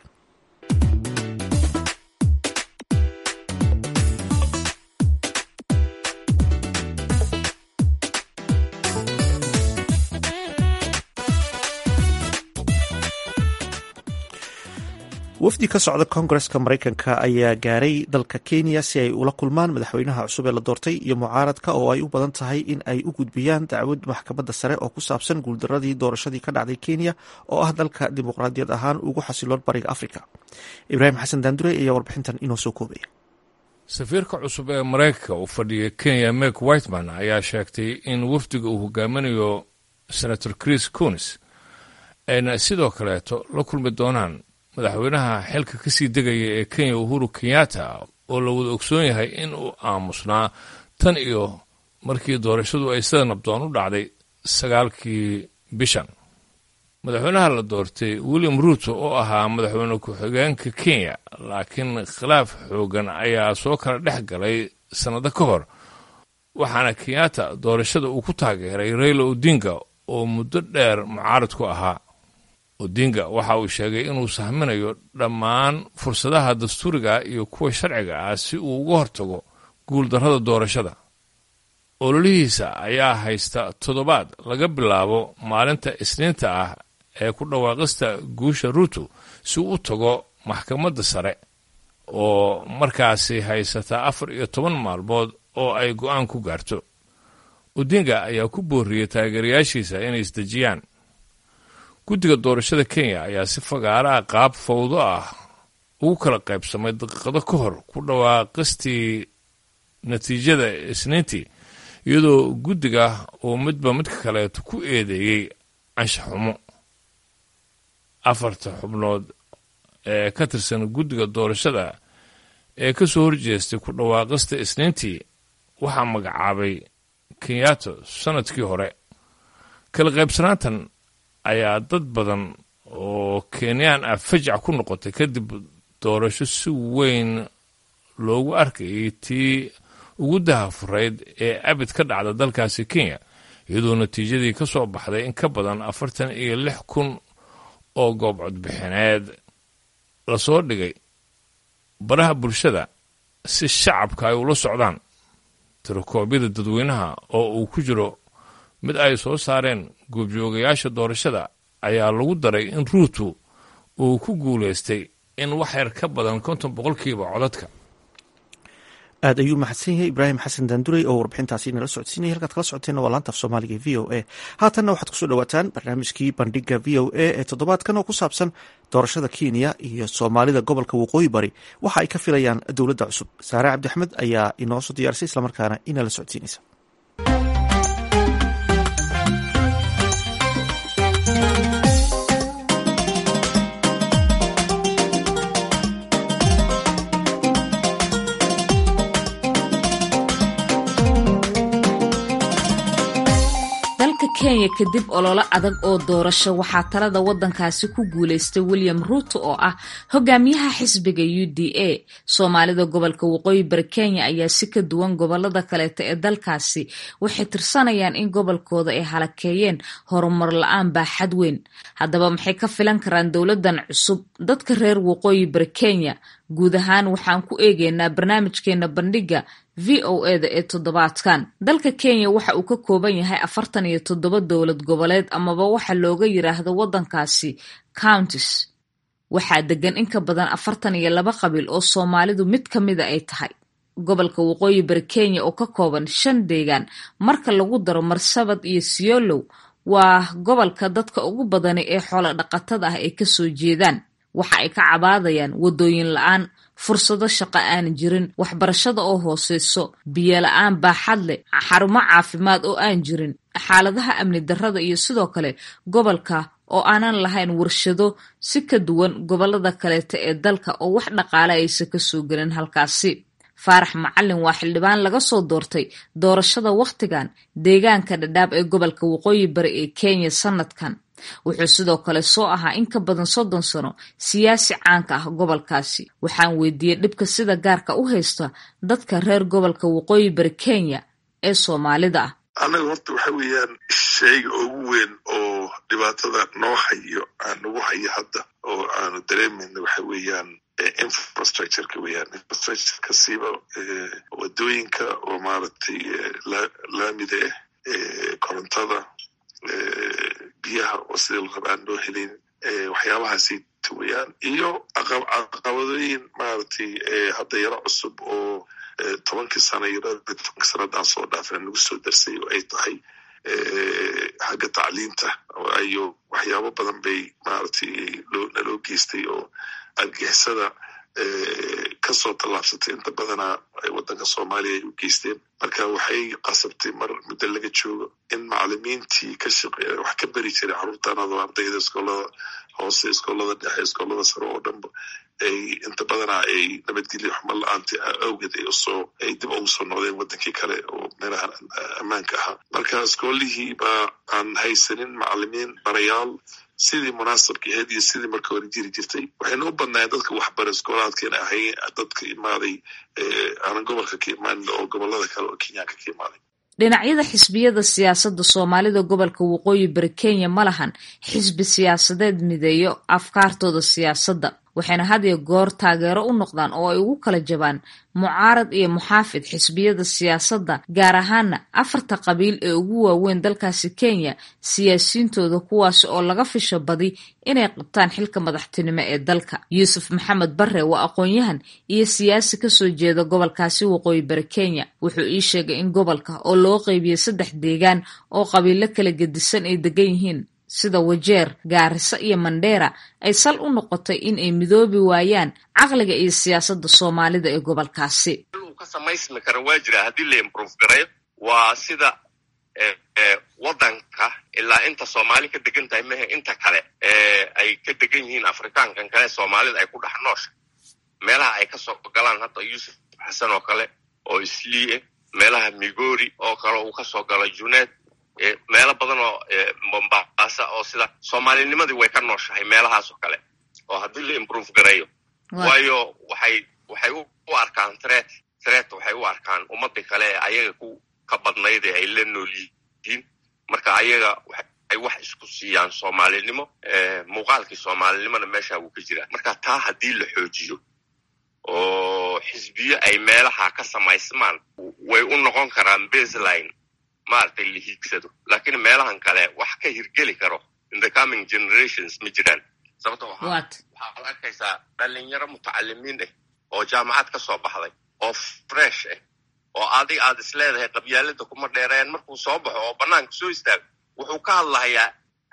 wafdi ka socda koongareska maraykanka ayaa gaaray dalka kenya si ay ula kulmaan madaxweynaha cusub ee la doortay iyo mucaaradka oo ay u badan tahay in ay u gudbiyaan dacwad maxkamadda sare oo ku saabsan guuldaradii doorashadii ka dhacday kenya oo ah dalka dimuqraadiyad ahaan ugu xasiloon bariga afrika ibraahim xasan daandure ayaa warbixintan inoo soo koobaya safiirka cusub ee maraykanka uu fadhiya kenya mek whiteman ayaa sheegtay in wafdiga uu hogaaminayo senator chris conis ayna sidoo kaleeto la kulmi doonaan madaxweynaha xilka ka sii degaya ee kenya uhuru kenyatta oo la wada ogsoon yahay in uu aamusnaa tan iyo markii doorashadu ay sida nabdoon u dhacday sagaalkii bishan madaxweynaha la doortay william ruuto oo ahaa madaxweyne ku-xigeenka kenya laakiin khilaaf xoogan ayaa soo kala dhex galay sannado ka hor waxaana kenyatta doorashada uu ku taageeray raila odinga oo muddo dheer mucaarad ku ahaa odinga waxa uu sheegay inuu sahminayo dhammaan fursadaha dastuuriga iyo kuwa sharciga ah si uu uga hortago guuldarrada doorashada ololihiisa ayaa haysta toddobaad laga bilaabo maalinta isniinta ah ee ku dhawaaqista guusha ruuto si uu u tago maxkamadda sare oo markaasi haysata afar iyo toban maalmood oo ay go'aan ku gaarto odinga ayaa ku booriyey taageerayaashiisa inay isdejiyaan guddiga doorashada kenya ayaa si fagaaraha qaab fawdo ah ugu kala qaybsamay daqiiqado ka hor ku dhawaaqistii natiijada isniintii iyadoo guddiga uu midba midka kaleeto ku eedeeyey anshaxumo afarta xubnood ee ka tirsan guddiga doorashada ee ka soo horjeestay ku dhawaaqista isniintii waxaa magacaabay kenyato sannadkii hore kala qaybsanaantan ayaa dad badan oo kenyaan ah fajac ku noqotay kadib doorasho si weyn loogu arkayay tii ugu dahafurayd ee abid ka dhacda dalkaasi kenya iyadoo natiijadii ka soo baxday in ka badan afartan iyo lix kun oo goob codbixineed lasoo dhigay baraha bulshada si shacabka ay ula socdaan tirakoobyada dadweynaha oo uu ku jiro mid ay soo saareen goobjoogayaasha doorashada ayaa lagu daray in ruutu uu ku guulaystay in wax yar ka badan konton boqolkiiba codadka aad ayuu mahadsan yahay ibraahim xasan daandurey oo warbixintaasi nala socodsiinaya halkaad kala socoteenna waa laanta af soomaaliga e v o a haatanna waxaad kusoo dhawaataan barnaamijkii bandhiga v o a ee toddobaadkan oo ku saabsan doorashada kenya iyo soomaalida gobolka waqooyi bari waxa ay ka filayaan dowladda cusub saare cabdiaxmed ayaa inoo soo diyaarisay islamarkaana inala socodsiinaysa kenya kadib ololo adag oo doorasho waxaa talada wadankaasi ku guuleystay william ruuto oo ah hogaamiyaha xisbiga u d a soomaalida gobolka waqooyi bari kenya ayaa si ka duwan gobolada kaleeta ee dalkaasi waxay tirsanayaan in gobolkooda ay halakeeyeen horumar la-aan baaxad weyn haddaba maxay ka filan karaan dowladan cusub dadka reer waqooyi bari kenya guud ahaan waxaan ku eegeynaa barnaamijkeena bandhiga v o eda ee toddobaadkan dalka kenya waxa uu ka kooban yahay afartan iyo toddoba dowlad goboleed amaba waxa looga yiraahdo wadankaasi counties waxaa degan in ka badan afartan iyo laba qabiil oo soomaalidu mid ka mida ay tahay gobolka waqooyi bari kenya oo ka kooban shan deegaan marka lagu daro marsabad iyo siolow waa gobolka dadka ugu badani ee xoolo dhaqatada ah ay kasoo jeedaan waxa ay ka cabaadayaan wadooyin la-aan fursado shaqo aan jirin waxbarashada oo hooseyso biyo la-aan baaxad leh xarumo caafimaad oo aan jirin xaaladaha amni darrada iyo sidoo kale gobolka oo aanan lahayn warshado si ka duwan gobolada kaleeta ee dalka oo wax dhaqaale aysa kasoo gelin halkaasi faarax macalin waa xildhibaan laga soo doortay doorashada wakhtigan deegaanka dhadhaab ee gobolka waqooyi bari ee kenya sanadkan wuxuu sidoo kale soo ahaa in ka badan soddon sano siyaasi caanka ah gobolkaasi waxaan weydiiyey dhibka sida gaarka u haysta dadka reer gobolka waqooyi bari kenya ee soomaalida ah annaga horta waxa weeyaan shayga ugu weyn oo dhibaatada noo hayo aan nagu hayo hadda oo aanu dareemayna waxa weeyaan infrastructureka weeyaan infrastructureka siiba wadooyinka oo maaragtay laamida ah korontada biyaha oo sidii la raba aan loo helin waxyaabahaasi weyaan iyo caqabadooyin maaragtay hadda yaro cusub oo tobankii sana tobankii sanadaan soo dhaafay nagu soo darsay oo ay tahay xagga tacliinta iyo waxyaabo badan bay maaragtay naloo geystay oo argixisada kasoo tallaabsatay inta badanaa ay waddanka soomaaliya ay u geysteen marka waxay qasabtay mar muddo laga joogo in macalimiintii ka shaqeeya wax ka beri jiray carruurtanado ardayda iskoolada hoose iskoolada dhexe iskoolada sare oo dhanba ay inta badanaa ay nabadgelyo xumo la-aanta awgeed ay usoo ay dib ugu soo noqdeen waddankii kale oo meelaha ammaanka ahaa marka iskoolihii baa aan haysanin macalimiin barayaal sidii munaasabka ahayd iyo sidii marka hore jiri jirtay waxayna u badnaayeen dadka waxbara iskoolaadka in ahay dadka imaaday aanan gobolka ka imaanin oo gobolada kale oo kenyaanka ka imaaday dhinacyada xisbiyada siyaasadda soomaalida gobolka waqooyi bari kenya ma lahan xisbi siyaasadeed mideeyo afkaartooda siyaasadda waxayna had iyo goor taageero u noqdaan oo ay ugu kala jabaan mucaarad iyo muxaafid xisbiyada siyaasadda gaar ahaana afarta qabiil ee ugu waaweyn dalkaasi kenya siyaasiyiintooda kuwaas oo laga fisho badi inay qabtaan xilka madaxtinimo ee dalka yuusuf maxamed barre waa aqoon-yahan iyo siyaasi kasoo jeeda gobolkaasi waqooyi bari kenya wuxuu ii sheegay in gobolka oo loo qeybiyey saddex deegaan oo qabiilo kala gedisan ay degan yihiin sida wajeer gaariso iyo mandheera ay sal u noqotay in ay midoobi waayaan caqliga iyo siyaasadda soomaalida ee gobolkaasi ka samaysmi kara waa jira haddii la improve gareeyo waa sida waddanka ilaa inta soomaali ka degan tahay mehe inta kale ay ka degan yihiin afrikaankan kale soomaalida ay ku dhex noosha meelaha ay kasoo galaan hadda yuusuf xasan oo kale oo isliie meelaha migori oo kale uu kasoo galo juneed meelo badan oo mombasa oo sida soomaalinimadii way ka nooshahay meelahaas oo kale oo haddii la improve gareeyo waayo waxay waxay u arkaan tret tret waxay u arkaan ummadii kale ee ayaga ku ka badnayd ee ay la nool yihiin marka ayaga ay wax isku siiyaan soomaalinimo muuqaalkii soomaalinimona meesha wuu ka jiraa marka taa haddii la xoojiyo oo xisbiyo ay meelaha ka samaysmaan way u noqon karaan baseline maaragtay la hiigsado laakiin meelahan kale wax ka hirgeli karo in the coming generations ma jiraan sababto waxaad arkaysaa dhalinyaro mutacalimiin ah oo jaamacad ka soo baxday oo fresh ah oo adig aad is leedahay qabyaalada kuma dheereen markuu soo baxo oo banaanka soo istaago wuxuu ka hadlahayaa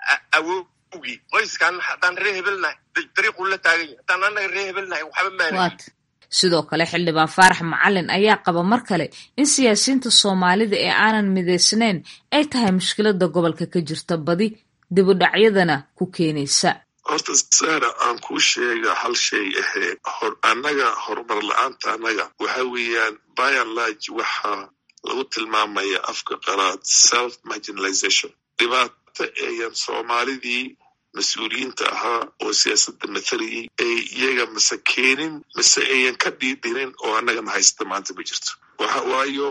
awowgii qoyskan haddaan ree hebelnahay dariiquu la taagan yahay haddaan annaga ree hebelnahay waxba maana sidoo kale xildhibaan faarax macalin ayaa qaba mar kale in siyaasiyiinta soomaalida ee aanan midaysnayn ay tahay mushkilada gobolka ka jirta badi dibudhacyadana ku keenaysa horta sara aan kuu sheega hal shay ahee annaga horumar la-aanta annaga waxa weeyaan byanlarge waxaa lagu tilmaamaya afka qalaad self marginalization dhibaato eeyan soomaalidii mas-uuliyiinta ahaa oo siyaasadda mathalayay ay iyaga mase keenin mise ayan ka dhiidhinin oo annagana haysta maanta ma jirto waxa waayo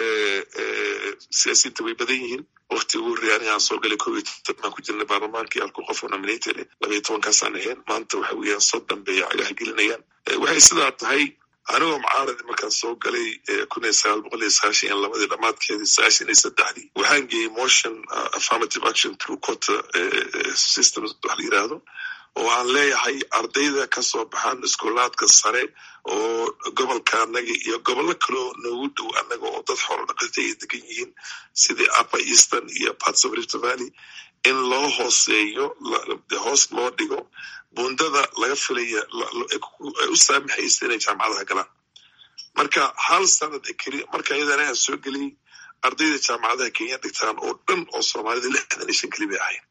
siyaasiyiinta way badan yihiin wakti ugu horreeya aniga aan soo galay kob iyo toban baan ku jirnay baarlamaankii halku qof oo nominated labaiyo tobankaasaan ahayn maanta waxa weeyaan soddon bay cagaha gelinayaan waxay sidaa tahay anigoo mucaaradi markaan soo galay kun iyo sagaal boqol iyo sagaashan iyo labadii dhamaadkeedii sagaashan iyo saddexdii waxaan geeyey motion affirmative action through quota systems wax la yiraahdo oo aan leeyahay ardayda kasoo baxaan iskuulaadka sare oo gobolka annaga iyo gobollo kaleo noogu dhow annaga oo dad xoolo dhaqata ay degan yihiin sidii upper eastern iyo parts of rift valley in loo hooseeyo hoos loo dhigo bundada laga filaya ay u saamaxaysa inay jaamacadaha galaan marka hal sanad keli marka iyadana aan soo geliyey ardayda jaamacadaha kenya dhigtaan oo dhan oo soomaalida lixdan iyo shan keli bay ahayn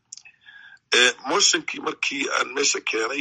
motionkii markii aan meesha keenay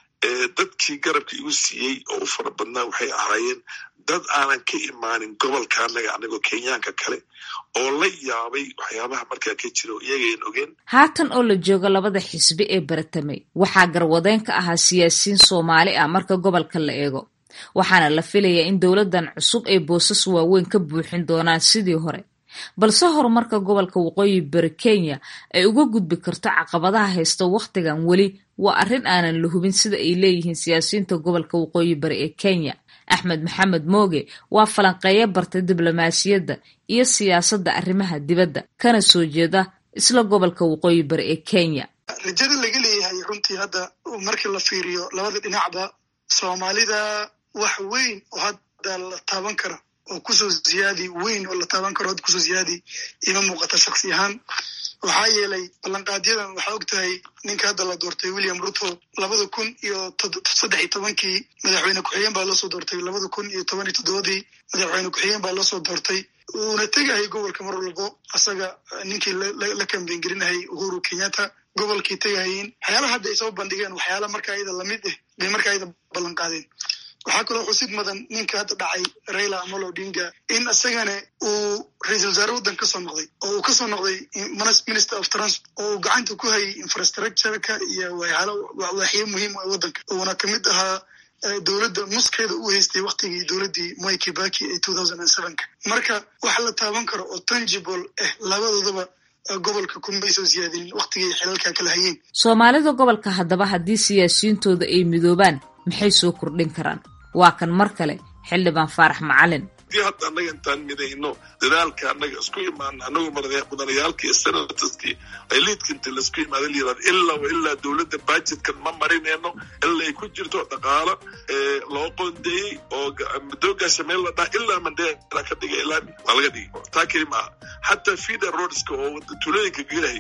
dadkii garabka igu siiyey oo u fara badnaa waxay ahaayeen dad aanan ka imaanin gobolka annaga anagoo kenyaanka kale oo la yaabay waxyaabaha markaa ka jira oo iyagayn ogeen haatan oo la joogo labada xisbi ee baratamay waxaa garwadeen ka ahaa siyaasiyiin soomaali ah marka gobolka la eego waxaana la filayaa in dowladdan cusub ay boosas waaweyn ka buuxin doonaan sidii hore balse horumarka gobolka waqooyi bari kenya ay uga gudbi karto caqabadaha haysta wakhtigan weli waa arrin aanan la hubin sida ay leeyihiin siyaasiyiinta gobolka waqooyi bari ee kenya axmed maxamed mooge waa falanqeeyo bartay diblomaasiyadda iyo siyaasadda arrimaha dibadda kana soo jeeda isla gobolka waqooyi bari ee kenya rajada laga leeyahay runtii hadda markii la fiiriyo labada dhinacba soomaalida wax weyn oo hadda la taaban karo oo kusoo ziyaadi weyn oo la taaban karo hadda kusoo ziyaadi ima muuqata shaksi ahaan waxaa yeelay ballanqaadyadan waxaa og tahay ninka hadda la doortay william ruto labada kun iyo saddex iyo tobankii madaxweyne ku-xigeen baa loosoo doortay labada kun iyo toban iyo toddobadii madaxweyne ku-xigeen baa loosoo doortay uuna tegahay gobolka mar walbo asaga ninkii la kambeyn gelinahay uhuru kenyatta gobolkii tegahayiin waxyaalaha hadda ay soo bandhigeen waxyaala marka iyada lamid ah bay marka iyada ballan qaadeen waxaa kaloo xusid mudan ninka hadda dhacay raila amolo odinga in isagana uu ra-iisal wasaare waddan kasoo noqday oo uu kasoo noqday minister of transport oo uu gacanta ku hayay infrastructureka iyo waaxyo muhiim ah waddanka uuna kamid ahaa dowladda nuskeeda u haystay waktigii dowladdii moi kibaki ee two thousand and sevenka marka wax la taaban karo oo tangible ah labadoodaba gobolka kumaysoo siyaadinin waktigii xilalka kala hayeen soomaalida gobolka haddaba haddii siyaasiyiintooda ay midoobaan maxay soo kordhin karaan waa kan mar kale xildhibaan faarax macalin hadii hadda annaga intaan midayno dadaalka annaga isku imaana anagoo mudanayaalkii iyo senataskii ay liidka inta laisku imaada layirahdo ilaa wa ilaa dowladda bajetkan ma marinayno ilaa ay ku jirto dhaqaalo loo qoondeeyey oo madoogaasha meel la dhaha ilaa mandela ka dhigay ilaa waa laga dhigay taa keli maaha xataa feeder roadska oo tulooyinka gelahay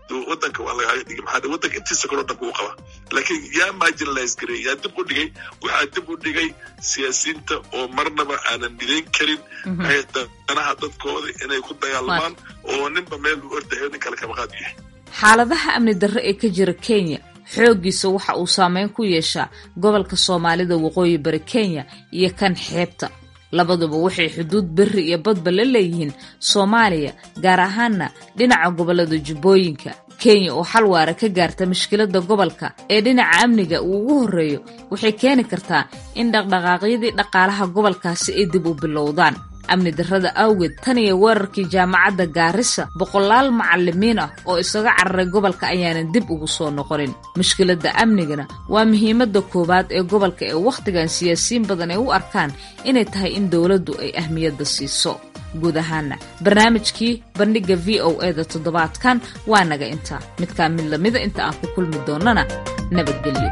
wadanka waa lagaga dhigay maxaa wadanka intiisa kaloo dhanka u qaba laakiin yaa marginalize gareey yaa dib u dhigay waxaa dib u dhigay siyaasiyiinta oo marnaba aanan midayn karin danaha dadkooda inay ku dagaalamaan oo ninba meel u ordahayo nin kale kaba qaad yahay xaaladaha amni darro ee ka jira kenya xooggiisa waxa uu saameyn ku yeeshaa gobolka soomaalida waqooyi bari kenya iyo kan xeebta labaduba waxay xuduud berri iyo badba la leeyihiin soomaaliya gaar ahaana dhinaca gobollada jubbooyinka kenya oo xal waara ka gaarta mushkiladda gobolka ee dhinaca amniga uu ugu horreeyo waxay keeni kartaa in dhaqdhaqaaqyadii dhaqaalaha gobolkaasi ay dib u bilowdaan amni darrada awgeed tan iyo weerarkii jaamacadda gaarisa boqolaal macalimiin ah oo isaga cararay gobolka ayaanan dib ugu soo noqonin mushkiladda amnigana waa muhiimadda koowaad ee gobolka ee wakhtigan siyaasiyiin badan ay u arkaan inay tahay in dowladdu ay ahmiyadda siiso guud ahaana barnaamijkii bandhigga v o e da toddobaadkan waa naga intaa midkaa mid lamida inta aan ku kulmi doonnana nabadgelyo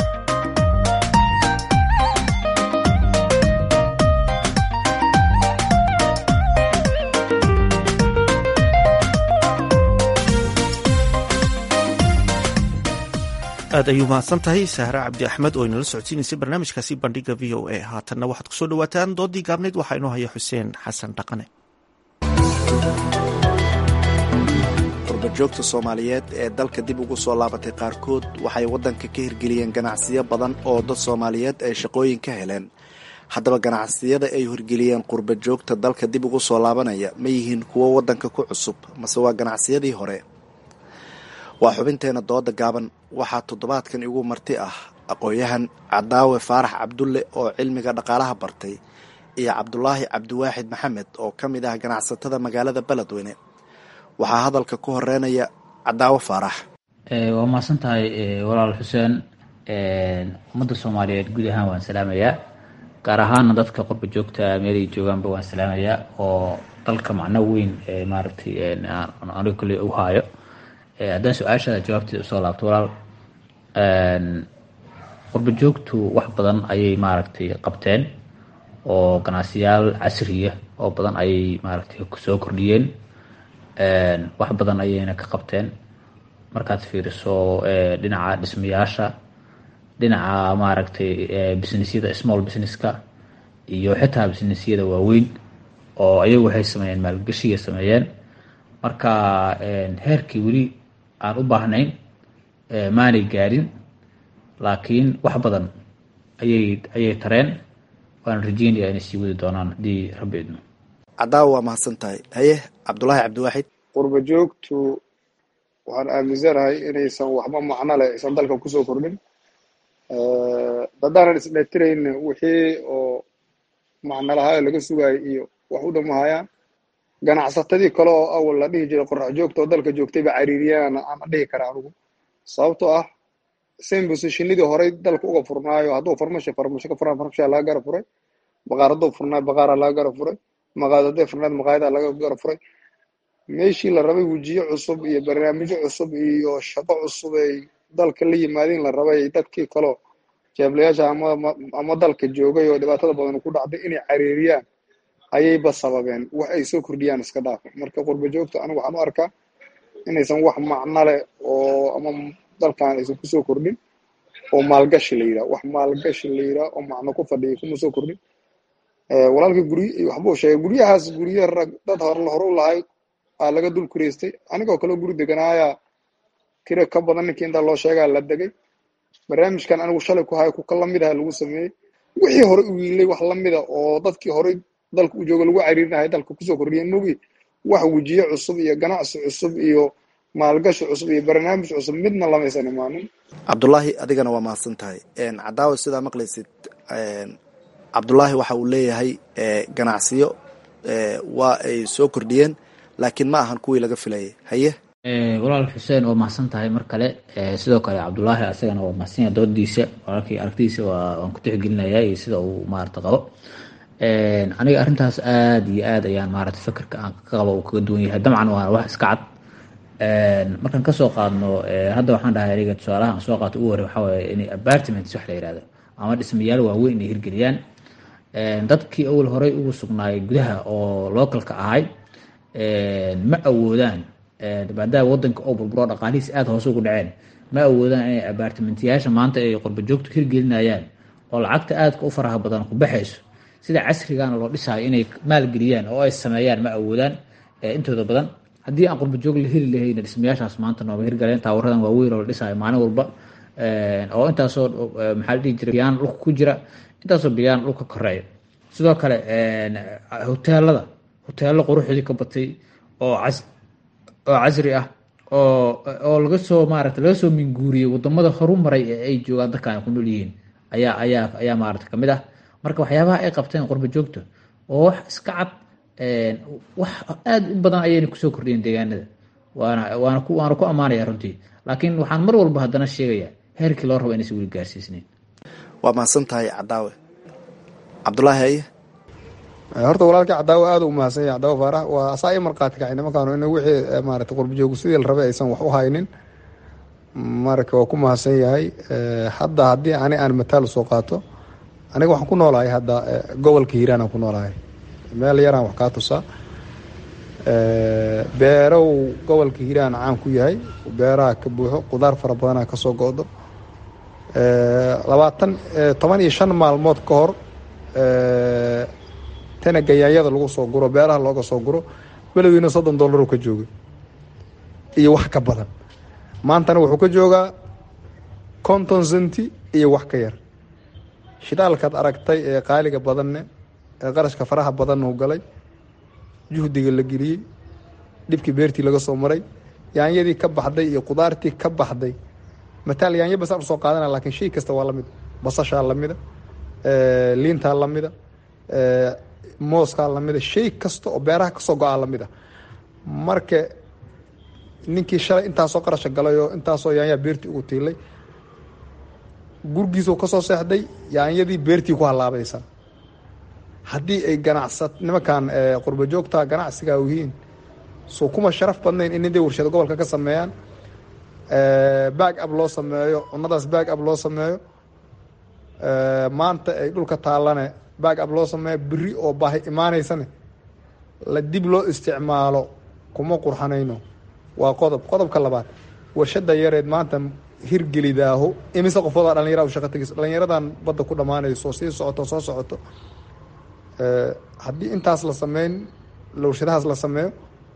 aad ayuu mahadsan tahay sahre cabdi axmed oo inala socodsiinaysay barnaamijkaasi bandhiga v o a haatanna waxaad kusoo dhawaataan doodii gaabnayd waxaa inoo haya xuseen xasan dhaqane qurbajoogta soomaaliyeed ee dalka dib ugu soo laabatay qaarkood waxay waddanka ka hirgeliyeen ganacsiyo badan oo dad soomaaliyeed ay shaqooyin ka heleen haddaba ganacsiyada ay hirgeliyeen qurbajoogta dalka dib ugu soo laabanaya ma yihiin kuwo waddanka ku cusub mase waa ganacsiyadii hore waa xubinteena dooda gaaban waxaa toddobaadkan igu marti ah aqoon-yahan cadaawe faarax cabdulle oo cilmiga dhaqaalaha bartay iyo cabdulaahi cabdiwaaxid maxamed oo ka mid ah ganacsatada magaalada beledweyne waxaa hadalka ku horeynaya cadaawe faarax waa mahadsan tahay walaal xuseen ummadda soomaaliyeed guud ahaan waan salaamayaa gaar ahaana dadka qurba joogta meelay joogaanba waan salaamayaa oo dalka macno weyn maaragtay aniga kale u haayo haddaan su-aashaada jawaabteeda usoo laabto walaal qurba joogtu wax badan ayay maaragtay qabteen oo ganacsiyaal casriya oo badan ayay maaragtay soo kordhiyeen wax badan ayayna ka qabteen markaad fiiriso dhinaca dhismayaasha dhinaca maaragtay businessyada small businesska iyo xitaa businessyada waaweyn oo ayagu waxay sameeyeen maalgashiga sameeyeen marka heerkii weli aan u baahnayn maanay gaarin laakiin wax badan ayay ayay tareen waan rajeynaya inay sii wadi doonaan haddii rabbi idmo cadaawa waa mahadsan tahay haye cabdulaahi cabdiwaaxid qurba joogtu waxaan aaminsanahay inaysan waxba macno leh aysan dalka kusoo kordhin haddaanan isdhetirayn wixii oo macno lahaa laga sugayo iyo wax u dhamahayaan ganacsatadii kale oo awal la dhihi jiray qorax joogta oo dalka joogtayba cariiriyaan aan dhihi kara anigu sababtoo ah same positionadii horey dalka uga furnaayo hadduu farmasho farmasho ka furaan farmashaa laga gara furay baqaar hadduu furnaayo baqaaraa laga gara furay maqaayad hadday furnayd maqaayadaa laga gara furay meeshii la rabay wejiyo cusub iyo barnaamijyo cusub iyo shaqo cusub ay dalka la yimaadeen la rabay dadkii kaleo jeeblayaasha ama ama dalka joogay oo dhibaatada badan ku dhacday inay cariiriyaan ayayba sababeen wax ay soo kordhiyaan iska dhaafa marka qurba joogta anigu waxaan u arkaa inaysan wax macno leh oo ama dalkan aysan kusoo kordhin oo maalgashi la yidhaha wax maalgashi la yidhaha oo macno ku fadhiya kuma soo kordhin walaalkii gurye waxbuu sheegay guryahaas gurye rag dad hor hore u lahay aa laga dul kureystay anigoo kaleo guri deganaayaa kira ka badan ninkii intaa loo sheegaa la degay barnaamijkan anigu shalay ku hayo kuka lamid aha lagu sameeyey wixii hore u wiilay wax lamida oo dadkii horey dalka u jooga lagu cariirinahay dalka kusoo kordhiyeen mogi wax wejiye cusub iyo ganacsi cusub iyo maalgashi cusub iyo barnaamij cusub midna lamaysan imaanin cabdulaahi adigana waa mahadsan tahay cadaawa sidaa maqlaysid cabdulaahi waxa uu leeyahay ganacsiyo waa ay soo kordhiyeen laakiin ma ahan kuwii laga filayay haye walaal xuseen waa mahadsan tahay mar kale sidoo kale cabdulaahi asagana waa mahadsanya doodiisa walaalkii aragtidiisa waa waan ku tixgelinayaa iyo sida uu maarata qabo aniga arrintaas aada iyo aad ayaan maarata fikirka aan ka qabo uu kaga duwan yahay dabcan waa wax iska cad markaan kasoo qaadno hadda waxaan dhahay aniga tusaalaha aan soo qaato ugu horey waxaa waaye inay apartments wax la yihahdo ama dhismayaal waaweyn inay hirgeliyaan dadkii awal horey ugu sugnaayay gudaha oo localka ahay ma awoodaan maadaama wadanka oo burburo dhaqaalihiis aada hoose ugu dhaceen ma awoodaan inay abaartimentiyaasha maanta ay qurbajoogtu hirgelinayaan oo lacagta aadka u faraha badan ku baxayso sida casrigana loo dhisaayo inay maalgeliyaan oo ay sameeyaan ma awoodaan intooda badan haddii aan qurbajoog la heli lahayna dhismayaashaas maanta nooba hirgaleen taawaradan waaweyn oo la dhisaayo maalin walba oo intaasoo maxaa la dhihi jira biyaan dhulka ku jira intaasoo biyaan dhulka koreeya sidoo kale hoteelada hoteelo quruxdii ka batay oo cas oo casri ah oo oo laga soo maarata laga soo minguuriyey wadamada horumaray ee ay joogaan dadka ay ku nool yihiin ayaa ayaa ayaa maarata kamid ah marka waxyaabaha ay qabteen qurba joogta oo wax iska cad wax aada u badan ayayna kusoo kordhiyeen deegaanada waana waana ku waana ku ammaanaya runtii laakiin waxaan mar walba haddana sheegayaa heerkii loo rabo inaysan weli gaarsiisnayn waa mahadsan tahay cadaawe cabdulaahi haye horta walaalkii cadaawo aada u mahadsan yahay cadaawo faarax waa asaa i markhaati kacay nimankaanu in wixii maarata qurbajoogu sidii la rabay aysan wax u haynin marka waa ku mahadsan yahay hadda haddii ani aan mataal soo qaato aniga waxaan ku noolahay hadda gobolka hiiraan aan ku noolahay meel yaraan wax kaa tusaa beerow gobolka hiiraan caan ku yahay beeraha ka buuxo qudaar fara badanaa kasoo go-do labaatan toban iyo shan maalmood ka hor tana gayaanyada lagu soo guro beeraha looga soo guro beledweyna soddon dollaru ka joogay iyo wax ka badan maantana wuxuu ka joogaa konton centi iyo wax ka yar shidaalkaad aragtay ee qaaliga badanne ee qarashka faraha badanna u galay juhdiga la geliyey dhibkii beertii laga soo maray yaanyadii ka baxday iyo qudaartii ka baxday mataal yaanya basaan usoo qaadana laakiin shay kasta waa lamid basashaa lamida liintaa lamida mooskaa lamida shay kasta oo beeraha kasoo go-aa lamida marka ninkii shalay intaasoo qarasha galay oo intaasoo yaanyaa beertii ugu tiilay gurgiisuu kasoo seexday yaanyadii beertii ku halaabaysa haddii ay ganacsat nimankan qurba joogta ganacsigaa yihiin soo kuma sharaf badnayn in niday warshado gobolka ka sameeyaan baag ab loo sameeyo cunadaas baag ab loo sameeyo maanta ay dhulka taallane baag ab loo sameeyo beri oo baahi imaaneysane la dib loo isticmaalo kuma qurxanayno waa qodob qodobka labaad warshada yareed maanta hirgelidaaho imise qofoodaa dhalinyara u shaqa tegis dhalinyaradan badda ku dhammaanayso sii socoto soo socoto haddii intaas la sameyn warshadahaas la sameeyo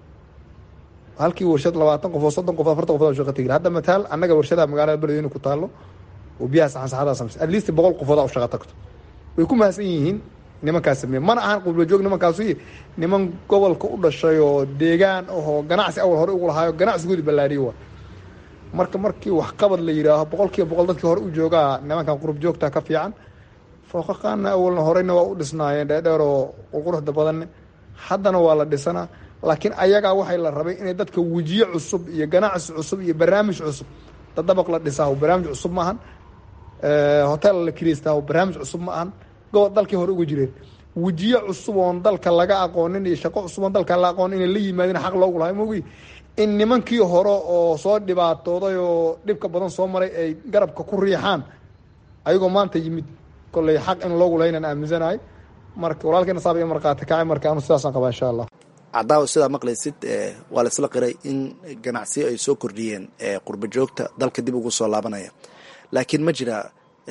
halkii warshad labaatan qofood soddon qofood afartan qofood shaqa tegi hadda mataal annaga warshadaha magaalada beledweyne ku taalo oo biyaha saxansaxadaa sameysa at least boqol qofoodaa u shaqa tagto way ku mahadsan yihiin nimankaas sameeye mana ahan qurbajoog nimankaasu niman gobolka u dhashay oo deegaan ahoo ganacsi awal hore ugu lahaayo ganacsigoodi ballaariyo waa marka markii waxqabad la yidhaaho boqol kiiba boqol dadkii hore u joogaa nimankan qurub joogta ka fiican fooqaqaana awalna horeyna waa u dhisnaayeen dheerdheer oo quruxda badanne haddana waa la dhisanaa laakiin ayagaa waxay la rabay inay dadka wejiye cusub iyo ganacsi cusub iyo barnaamij cusub dadabaq la dhisaa barnaamij cusub ma ahan hotel la kiriystaa barnaamij cusub ma ahan gobol dalkii hore uga jireen wejiye cusub oon dalka laga aqoonin iyo shaqo cusub oon dalka la aqoonin inay la yimaadeen xaq loogu lahay mogi in nimankii hore oo soo dhibaatooday oo dhibka badan soo maray ay garabka ku riixaan ayagoo maanta yimid kolley xaq in loogu lahaynaan aaminsanahay marka walaalkeena saaba iyo markhaati kacay marka anu sidaasaan qabaa insha allah cadaawa sidaa maqlaysid waa la isla qiray in ganacsiyo ay soo kordhiyeen qurba joogta dalka dib ugu soo laabanaya laakiin ma jira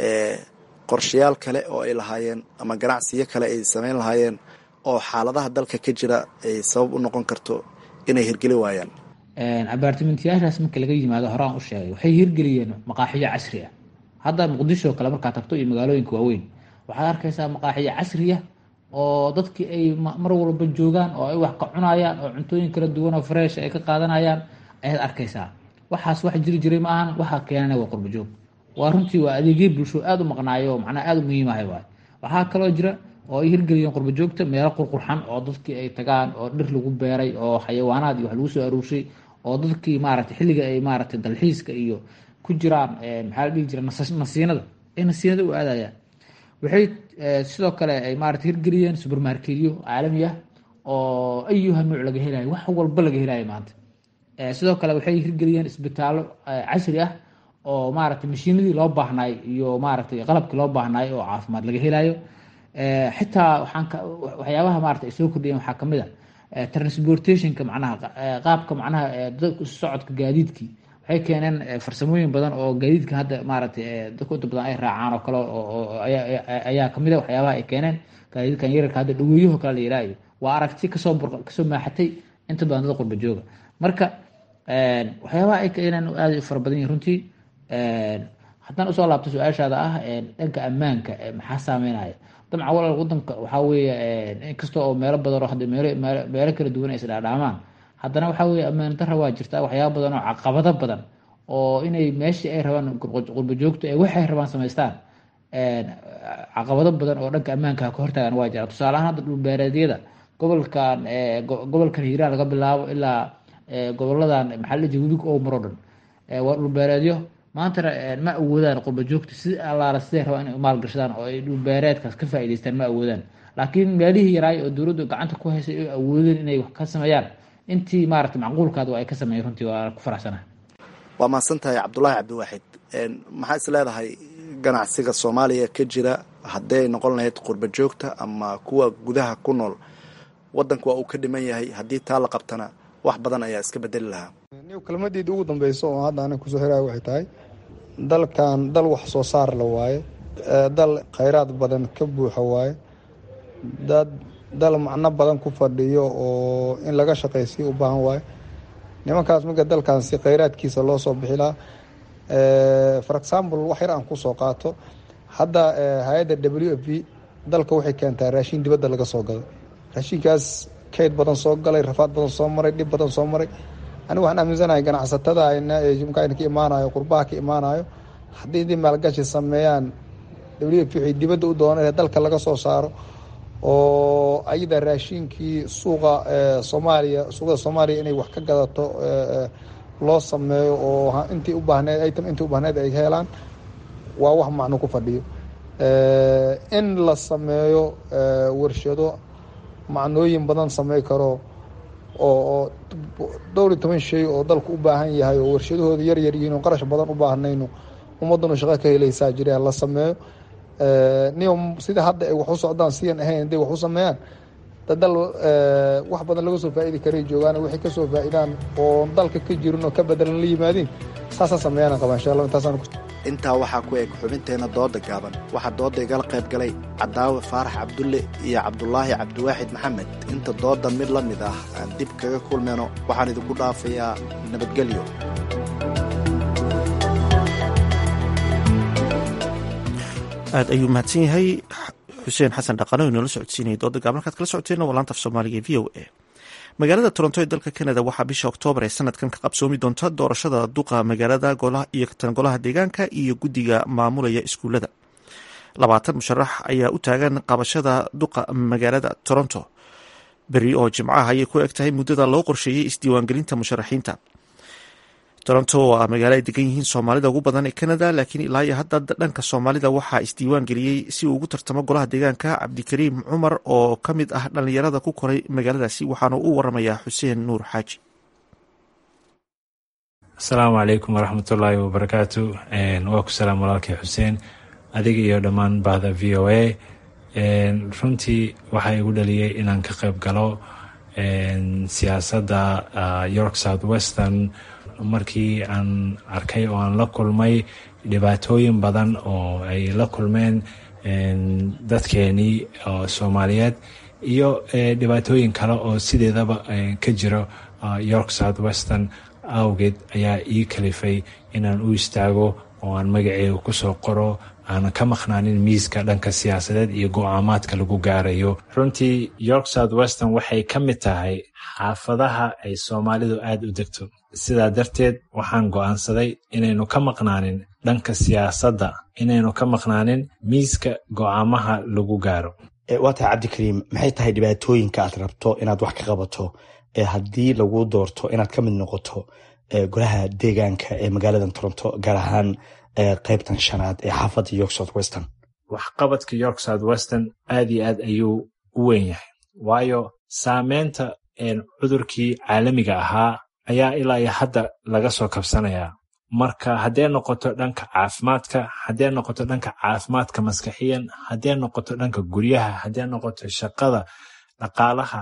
qorshayaal kale oo ay lahaayeen ama ganacsiyo kale ay sameyn lahaayeen oo xaaladaha dalka ka jira ay sabab u noqon karto inay hirgeli waayaan abaartimentiyaashaas marka laga yimaado horaan u sheegay waxay hirgeliyeen maqaaxiyo casri ah hadda muqdisho kale markaa tagto iyo magaalooyinka waaweyn waxaad arkaysaa maqaaxiyo casriya oo dadkii ay mar walba joogaan oo ay wax ka cunayaan oo cuntooyin kala duwan oo fresh ay ka qaadanayaan ayaad arkaysaa waxaas wax jiri jiray ma ahan waxaa keenana waa qurba joog waa runtii waa adeegyo bulsho aada u maqnaayo oo macnaha aada u muhiimahay waay waxaa kaloo jira oo ay hirgeliyeen qurba joogta meelo qurqurxan oo dadkii ay tagaan oo dhir lagu beeray oo xayawaanaad iyo wax lagu soo aruurshay oo dadkii maaragtay xilliga ay maaragtay dalxiiska iyo ku jiraan maxaa la dhihi jira nasiinada ay nasiinada u aadayaan waxay sidoo kale ay maarata hirgeliyeen supermarketyo caalami ah oo ayuha nuuc laga helayo wax walba laga helayo maanta sidoo kale waxay hirgeliyeen isbitaallo casri ah oo maaragtay mashiinadii loo baahnaay iyo maaragtay qalabkii loo baahnaay oo caafimaad laga helayo xitaa waxaan waxyaabaha maarata ay soo kordhiyeen waxaa kamid a transportationka macnaha qaabka macnaha dadka isu socodka gaadiidkii waxay keeneen farsamooyin badan oo gaadiidka hadda maaragtay dadka inta badan ay raacaan oo kale ayaa kamid a waxyaabaha ay keeneen gaadiidkan yararka hadda dhaweeyaho kale la yihaayo waa aragti kasoo kasoo maaxatay inta badan dad qurba jooga marka waxyaabaha ay keeneen aad u fara badan yihin runtii haddaan usoo laabto su-aashaada ah dhanka ammaanka maxaa saameynaya dabcan walaal wadanka waxaa weeye inkasta oo meelo badan oo hadda meelo meelo kala duwan ay isdhaadhaamaan haddana waxaa weeye ammaan darra waa jirta waxyaaba badan oo caqabado badan oo inay meeshii ay rabaan qurba joogto ee waxay rabaan samaystaan caqabado badan oo dhanka ammaanka ka hortaagan waa jira tusaale ahaan hadda dhulbeereedyada gobolkan gobolkan hiiraan laga bilaabo ilaa goboladan maxaa la dhihi webiga oo maro dhan waa dhulbeereedyo maantana ma awoodaan qurba joogta si allaala siday rabaan inay maalgashadaan oo ay dhulbeereedkaas ka faa'iidaystaan ma awoodaan laakiin meelihii yaraay oo dowladdu gacanta ku haysay ay awoodeen inay wax ka sameeyaan intii maaragtay macquulkaada waa ay ka sameeyeen runtii waa ku faraxsanahay waa mahadsan tahay cabdulaahi cabdiwaaxid maxaa is leedahay ganacsiga soomaaliya ka jira haddii ay noqon lahayd qurba joogta ama kuwa gudaha ku nool wadanku waa uu ka dhiman yahay haddii taa la qabtana wax badan ayaa iska bedeli lahaa kelmadeeda ugu dambeyso oo hadda anig kusoo xiraya waxay tahay dalkan dal wax soo saar la waaye dal khayraad badan ka buuxa waaye dad dal macno badan ku fadhiyo oo in laga shaqaysiyo u baahan waaye nimankaas marka dalkan si khayraadkiisa loo soo bixi lahaa for example wax yar aan kusoo qaato hadda hay-adda w f b dalka waxay keentaa raashin dibadda laga soo gaday raashinkaas kayd badan soo galay rafaad badan soo maray dhib badan soo maray anigu waxaan aaminsanahay ganacsatada mkayna ka imaanayo qurbaha ka imaanayo haddii dii maalgashi sameeyaan w f waxay dibadda u dooneen dalka laga soo saaro oo ayada raashinkii suuqa soomaaliya suuqada soomaaliya inay wax ka gadato loo sameeyo oo intii u baahneed item intii u baahneed ay helaan waa wax macno ku fadhiyo in la sameeyo warshado macnooyin badan samey karo oo dhowr iyo toban shay oo dalku u baahan yahay oo warshadahooda yar yar yihiin oo qarash badan u baahnayno ummaddanu shaqo ka helaysaa jiraan la sameeyo niyo sida hadda ay wax u socdaan sidan ahayn hadday wax u sameeyaan dadal wax badan laga soo faa'iidi karay joogaan waxay ka soo faa'idaan oo dalka ka jirin oo ka bedelan la yimaadiin saasaan sameeyaan qabaa insha allah intaasaan intaa waxaa ku eg xubinteenna dooda gaaban waxaa dooda igala qayb galay cadaawe faarax cabdulle iyo cabdulaahi cabdiwaaxid maxamed inta dooda mid la mid ah aan dib kaga kulmayno waxaan idinku dhaafayaa nabadgelyo aad ayuu mahadsan yahay xuseen xasan dhaqano inoola socodsiinaya dooda gaaban halkaad kala socoteenna waa laanta af soomaaliga v o a magaalada toronto ee dalka canada waxaa bisha oktoobar ee sanadkan ka qabsoomi doonta doorashada duqa magaalada iyo tan golaha deegaanka iyo guddiga maamulaya iskuulada labaatan musharax ayaa u taagan qabashada duqa magaalada toronto beri oo jimcaha ayay ku eg tahay muddada loo qorsheeyey isdiiwaangelinta musharaxiinta toronto waa magaalo ay degan yihiin soomaalida ugu badan ee canada laakiin ilaa iyo hadda dhanka soomaalida waxaa isdiiwaan geliyey si uu ugu tartamo golaha deegaanka cabdikariim cumar oo ka mid ah dhallinyarada ku koray magaaladaasi waxaana u waramayaa xuseen nuur xaaji asalaamu calaykum waraxmatullaahi wabarakaatu waa ku salaam walaalkay xuseen adiga iyo dhammaan bahda v o a runtii waxaa igu dhaliyey inaan ka qayb galo siyaasadda york south western markii aan arkay oo aan la kulmay dhibaatooyin badan oo ay la kulmeen dadkeenii soomaaliyeed iyo dhibaatooyin kale oo sideedaba ka jiro york south western awgeed ayaa ii kalifay inaan u istaago oo aan magaceega kusoo qoro aanan ka maqnaanin miiska dhanka siyaasadeed iyo go-aamaadka lagu gaarayo runtii york south western waxay ka mid tahay xaafadaha ay soomaalidu aada u degto sidaa darteed waxaan go'aansaday inaynu ka maqnaanin dhanka siyaasadda inaynu ka maqnaanin miiska go'aamaha lagu gaaro waa tahay cabdikariim maxay tahay dhibaatooyinka aad rabto inaad wax ka qabato ee haddii lagu doorto inaad ka mid noqoto golaha deegaanka ee magaalada toronto gaar ahaan qaybtan shanaad ee xaafadda york south western waxqabadka york south western aad iyo aad ayuu u weyn yahay waayo saameynta cudurkii caalamiga ahaa ayaa ilaa iyo hadda laga soo kabsanayaa marka haddee noqoto dhanka caafimaadka haddee noqoto dhanka caafimaadka maskaxiyan haddee noqoto dhanka guryaha haddee noqoto shaqada dhaqaalaha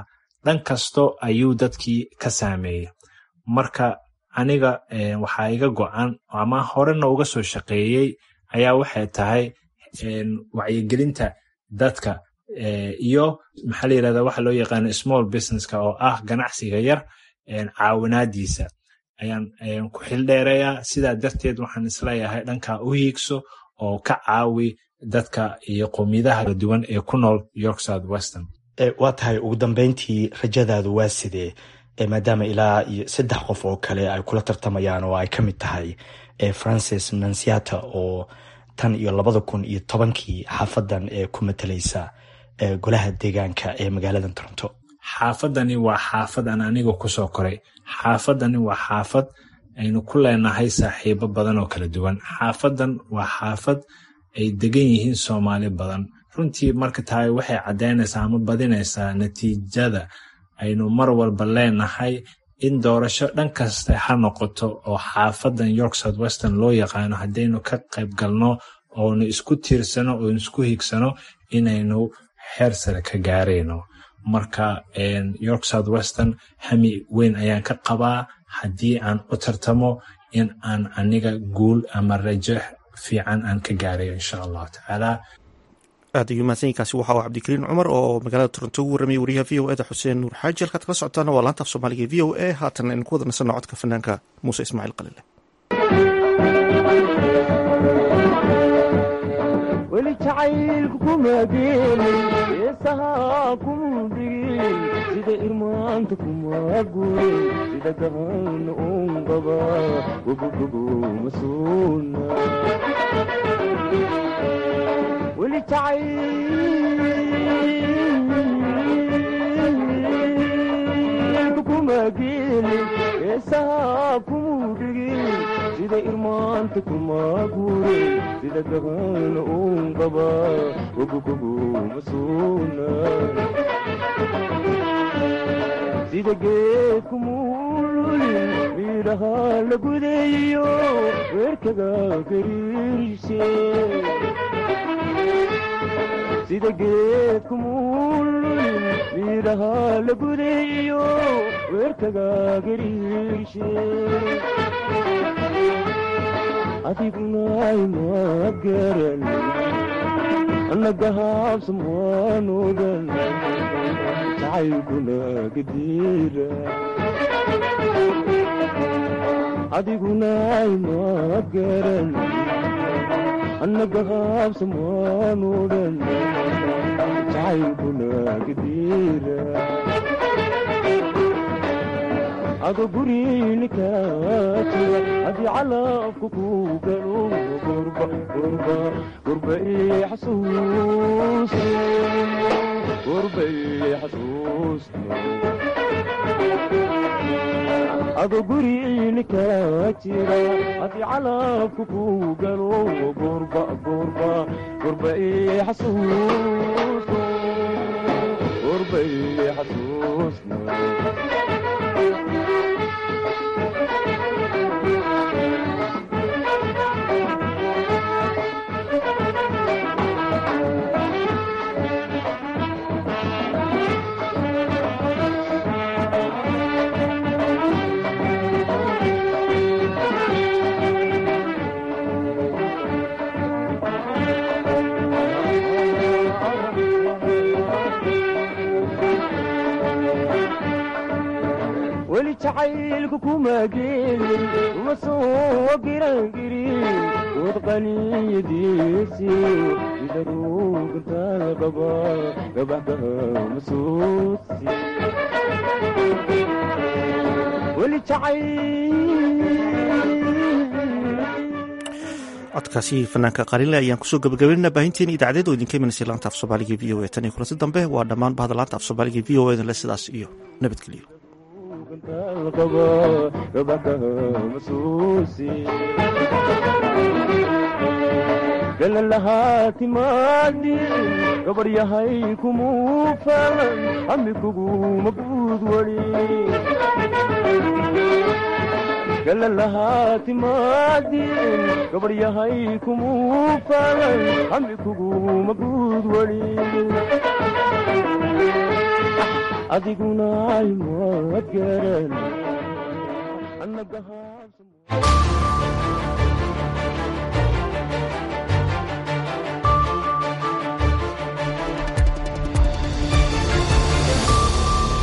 dhan kasto ayuu dadkii ka saameeyey marka aniga waxaa iga go-an ama horena uga soo shaqeeyey ayaa waxay tahay wacyigelinta dadka iyo maxaa la yirahda waxa loo yaqaano small businesska oo ah ganacsiga yar caawinaadiisa ayaan ku xildheerayaa sidaa darteed waxaan isleeyahay dhankaa u hiigso oo ka caawi dadka iyo qowmiyadaha kala duwan ee ku nool york south western waa tahay ugu dambeyntii rajadaadu waa sidee maadaama ilaa iyo saddex qof oo kale ay kula tartamayaan oo ay ka mid tahay francis nansiata oo tan iyo labada kun iyo tobankii xaafadan ee ku matalaysa golaha deegaanka ee magaalada toronto xaafadani waa xaafad aan aniga kusoo koray xaafadani waa xaafad aynu ku leenahay saaxiibo badan oo kala duwan xaafadan waa xaafad ay degan yihiin soomaali badan runtii marka tahay waxay caddaynaysaa ama badinaysaa natiijada aynu mar walba leenahay in doorasho dhan kasta ha noqoto oo xaafadan york south western loo yaqaano haddaynu ka qayb galno oonu isku tiirsano oonu isku higsano inaynu xeer sare ka gaarayno marka york south western hami weyn ayaan ka qabaa haddii aan u tartamo in aan aniga guul ama rajo fiican aan ka gaarayo insha allahu tacaala aad ayuu mahadsanyiinkaasi waxa uu cabdikariin cumar oo magaalada toronto ugu warramiyay wariyaha v o eda xuseen nuur xaaji halkaad kala socotaana waa laanta af soomaaliga e v o a haatan aynu ku wada nasanno codka fanaanka muuse ismaaciil qalile weli jacaylku kuma geelin heesahaa kumu dhigin sida irmaanta kuma gurin sida gahan uun qaba gobogobo masuuna weli jacaylku kuma geelin heesahaa kumu dhigin sida irmaanta kuma gurin sida gahan uun qaba gobogobo masuuna sida geedku muululin miidhaha la gudeeyo weerkaga gariirshe sida geedku muululin miidhaha la gudeeyo weerkaga gariirshe adiguna ima garan annaga haabsamwaanodan jacaylkuna gadiira adiguna ima garan annaga haabsamwaanodan jacaylkuna gadiira ado gurinika jira haddii calafku ku galo gurba gurba gurba ii xasuus gurba ii xasuusta ado gurinika jira haddii calafku ku galo gurba gurba gurba ii xasuus gurba ii xasuusna weli jacaylku kuma geelin uma soo girangirin wad qaniyadiisi sida ruugantaa qaba gabaxkaha masuusi weli codkaasi fanaanka qalinle ayaan kusoo gabagabeynana baahinteeni idaacadeed oo idinka imanaysa laanta af soomaaliga v o a tan iyo kulanti dambe waa dhammaan bahda laanta af soomaaliga v o edan le sidaas iyo nabadgelyo galalahaa timaadin gabar yahay kumuu falan ami kuguma guud wali galalahaa timaadin gabar yahay kumuu falan ami kuguma guud wali adiguna ayma garan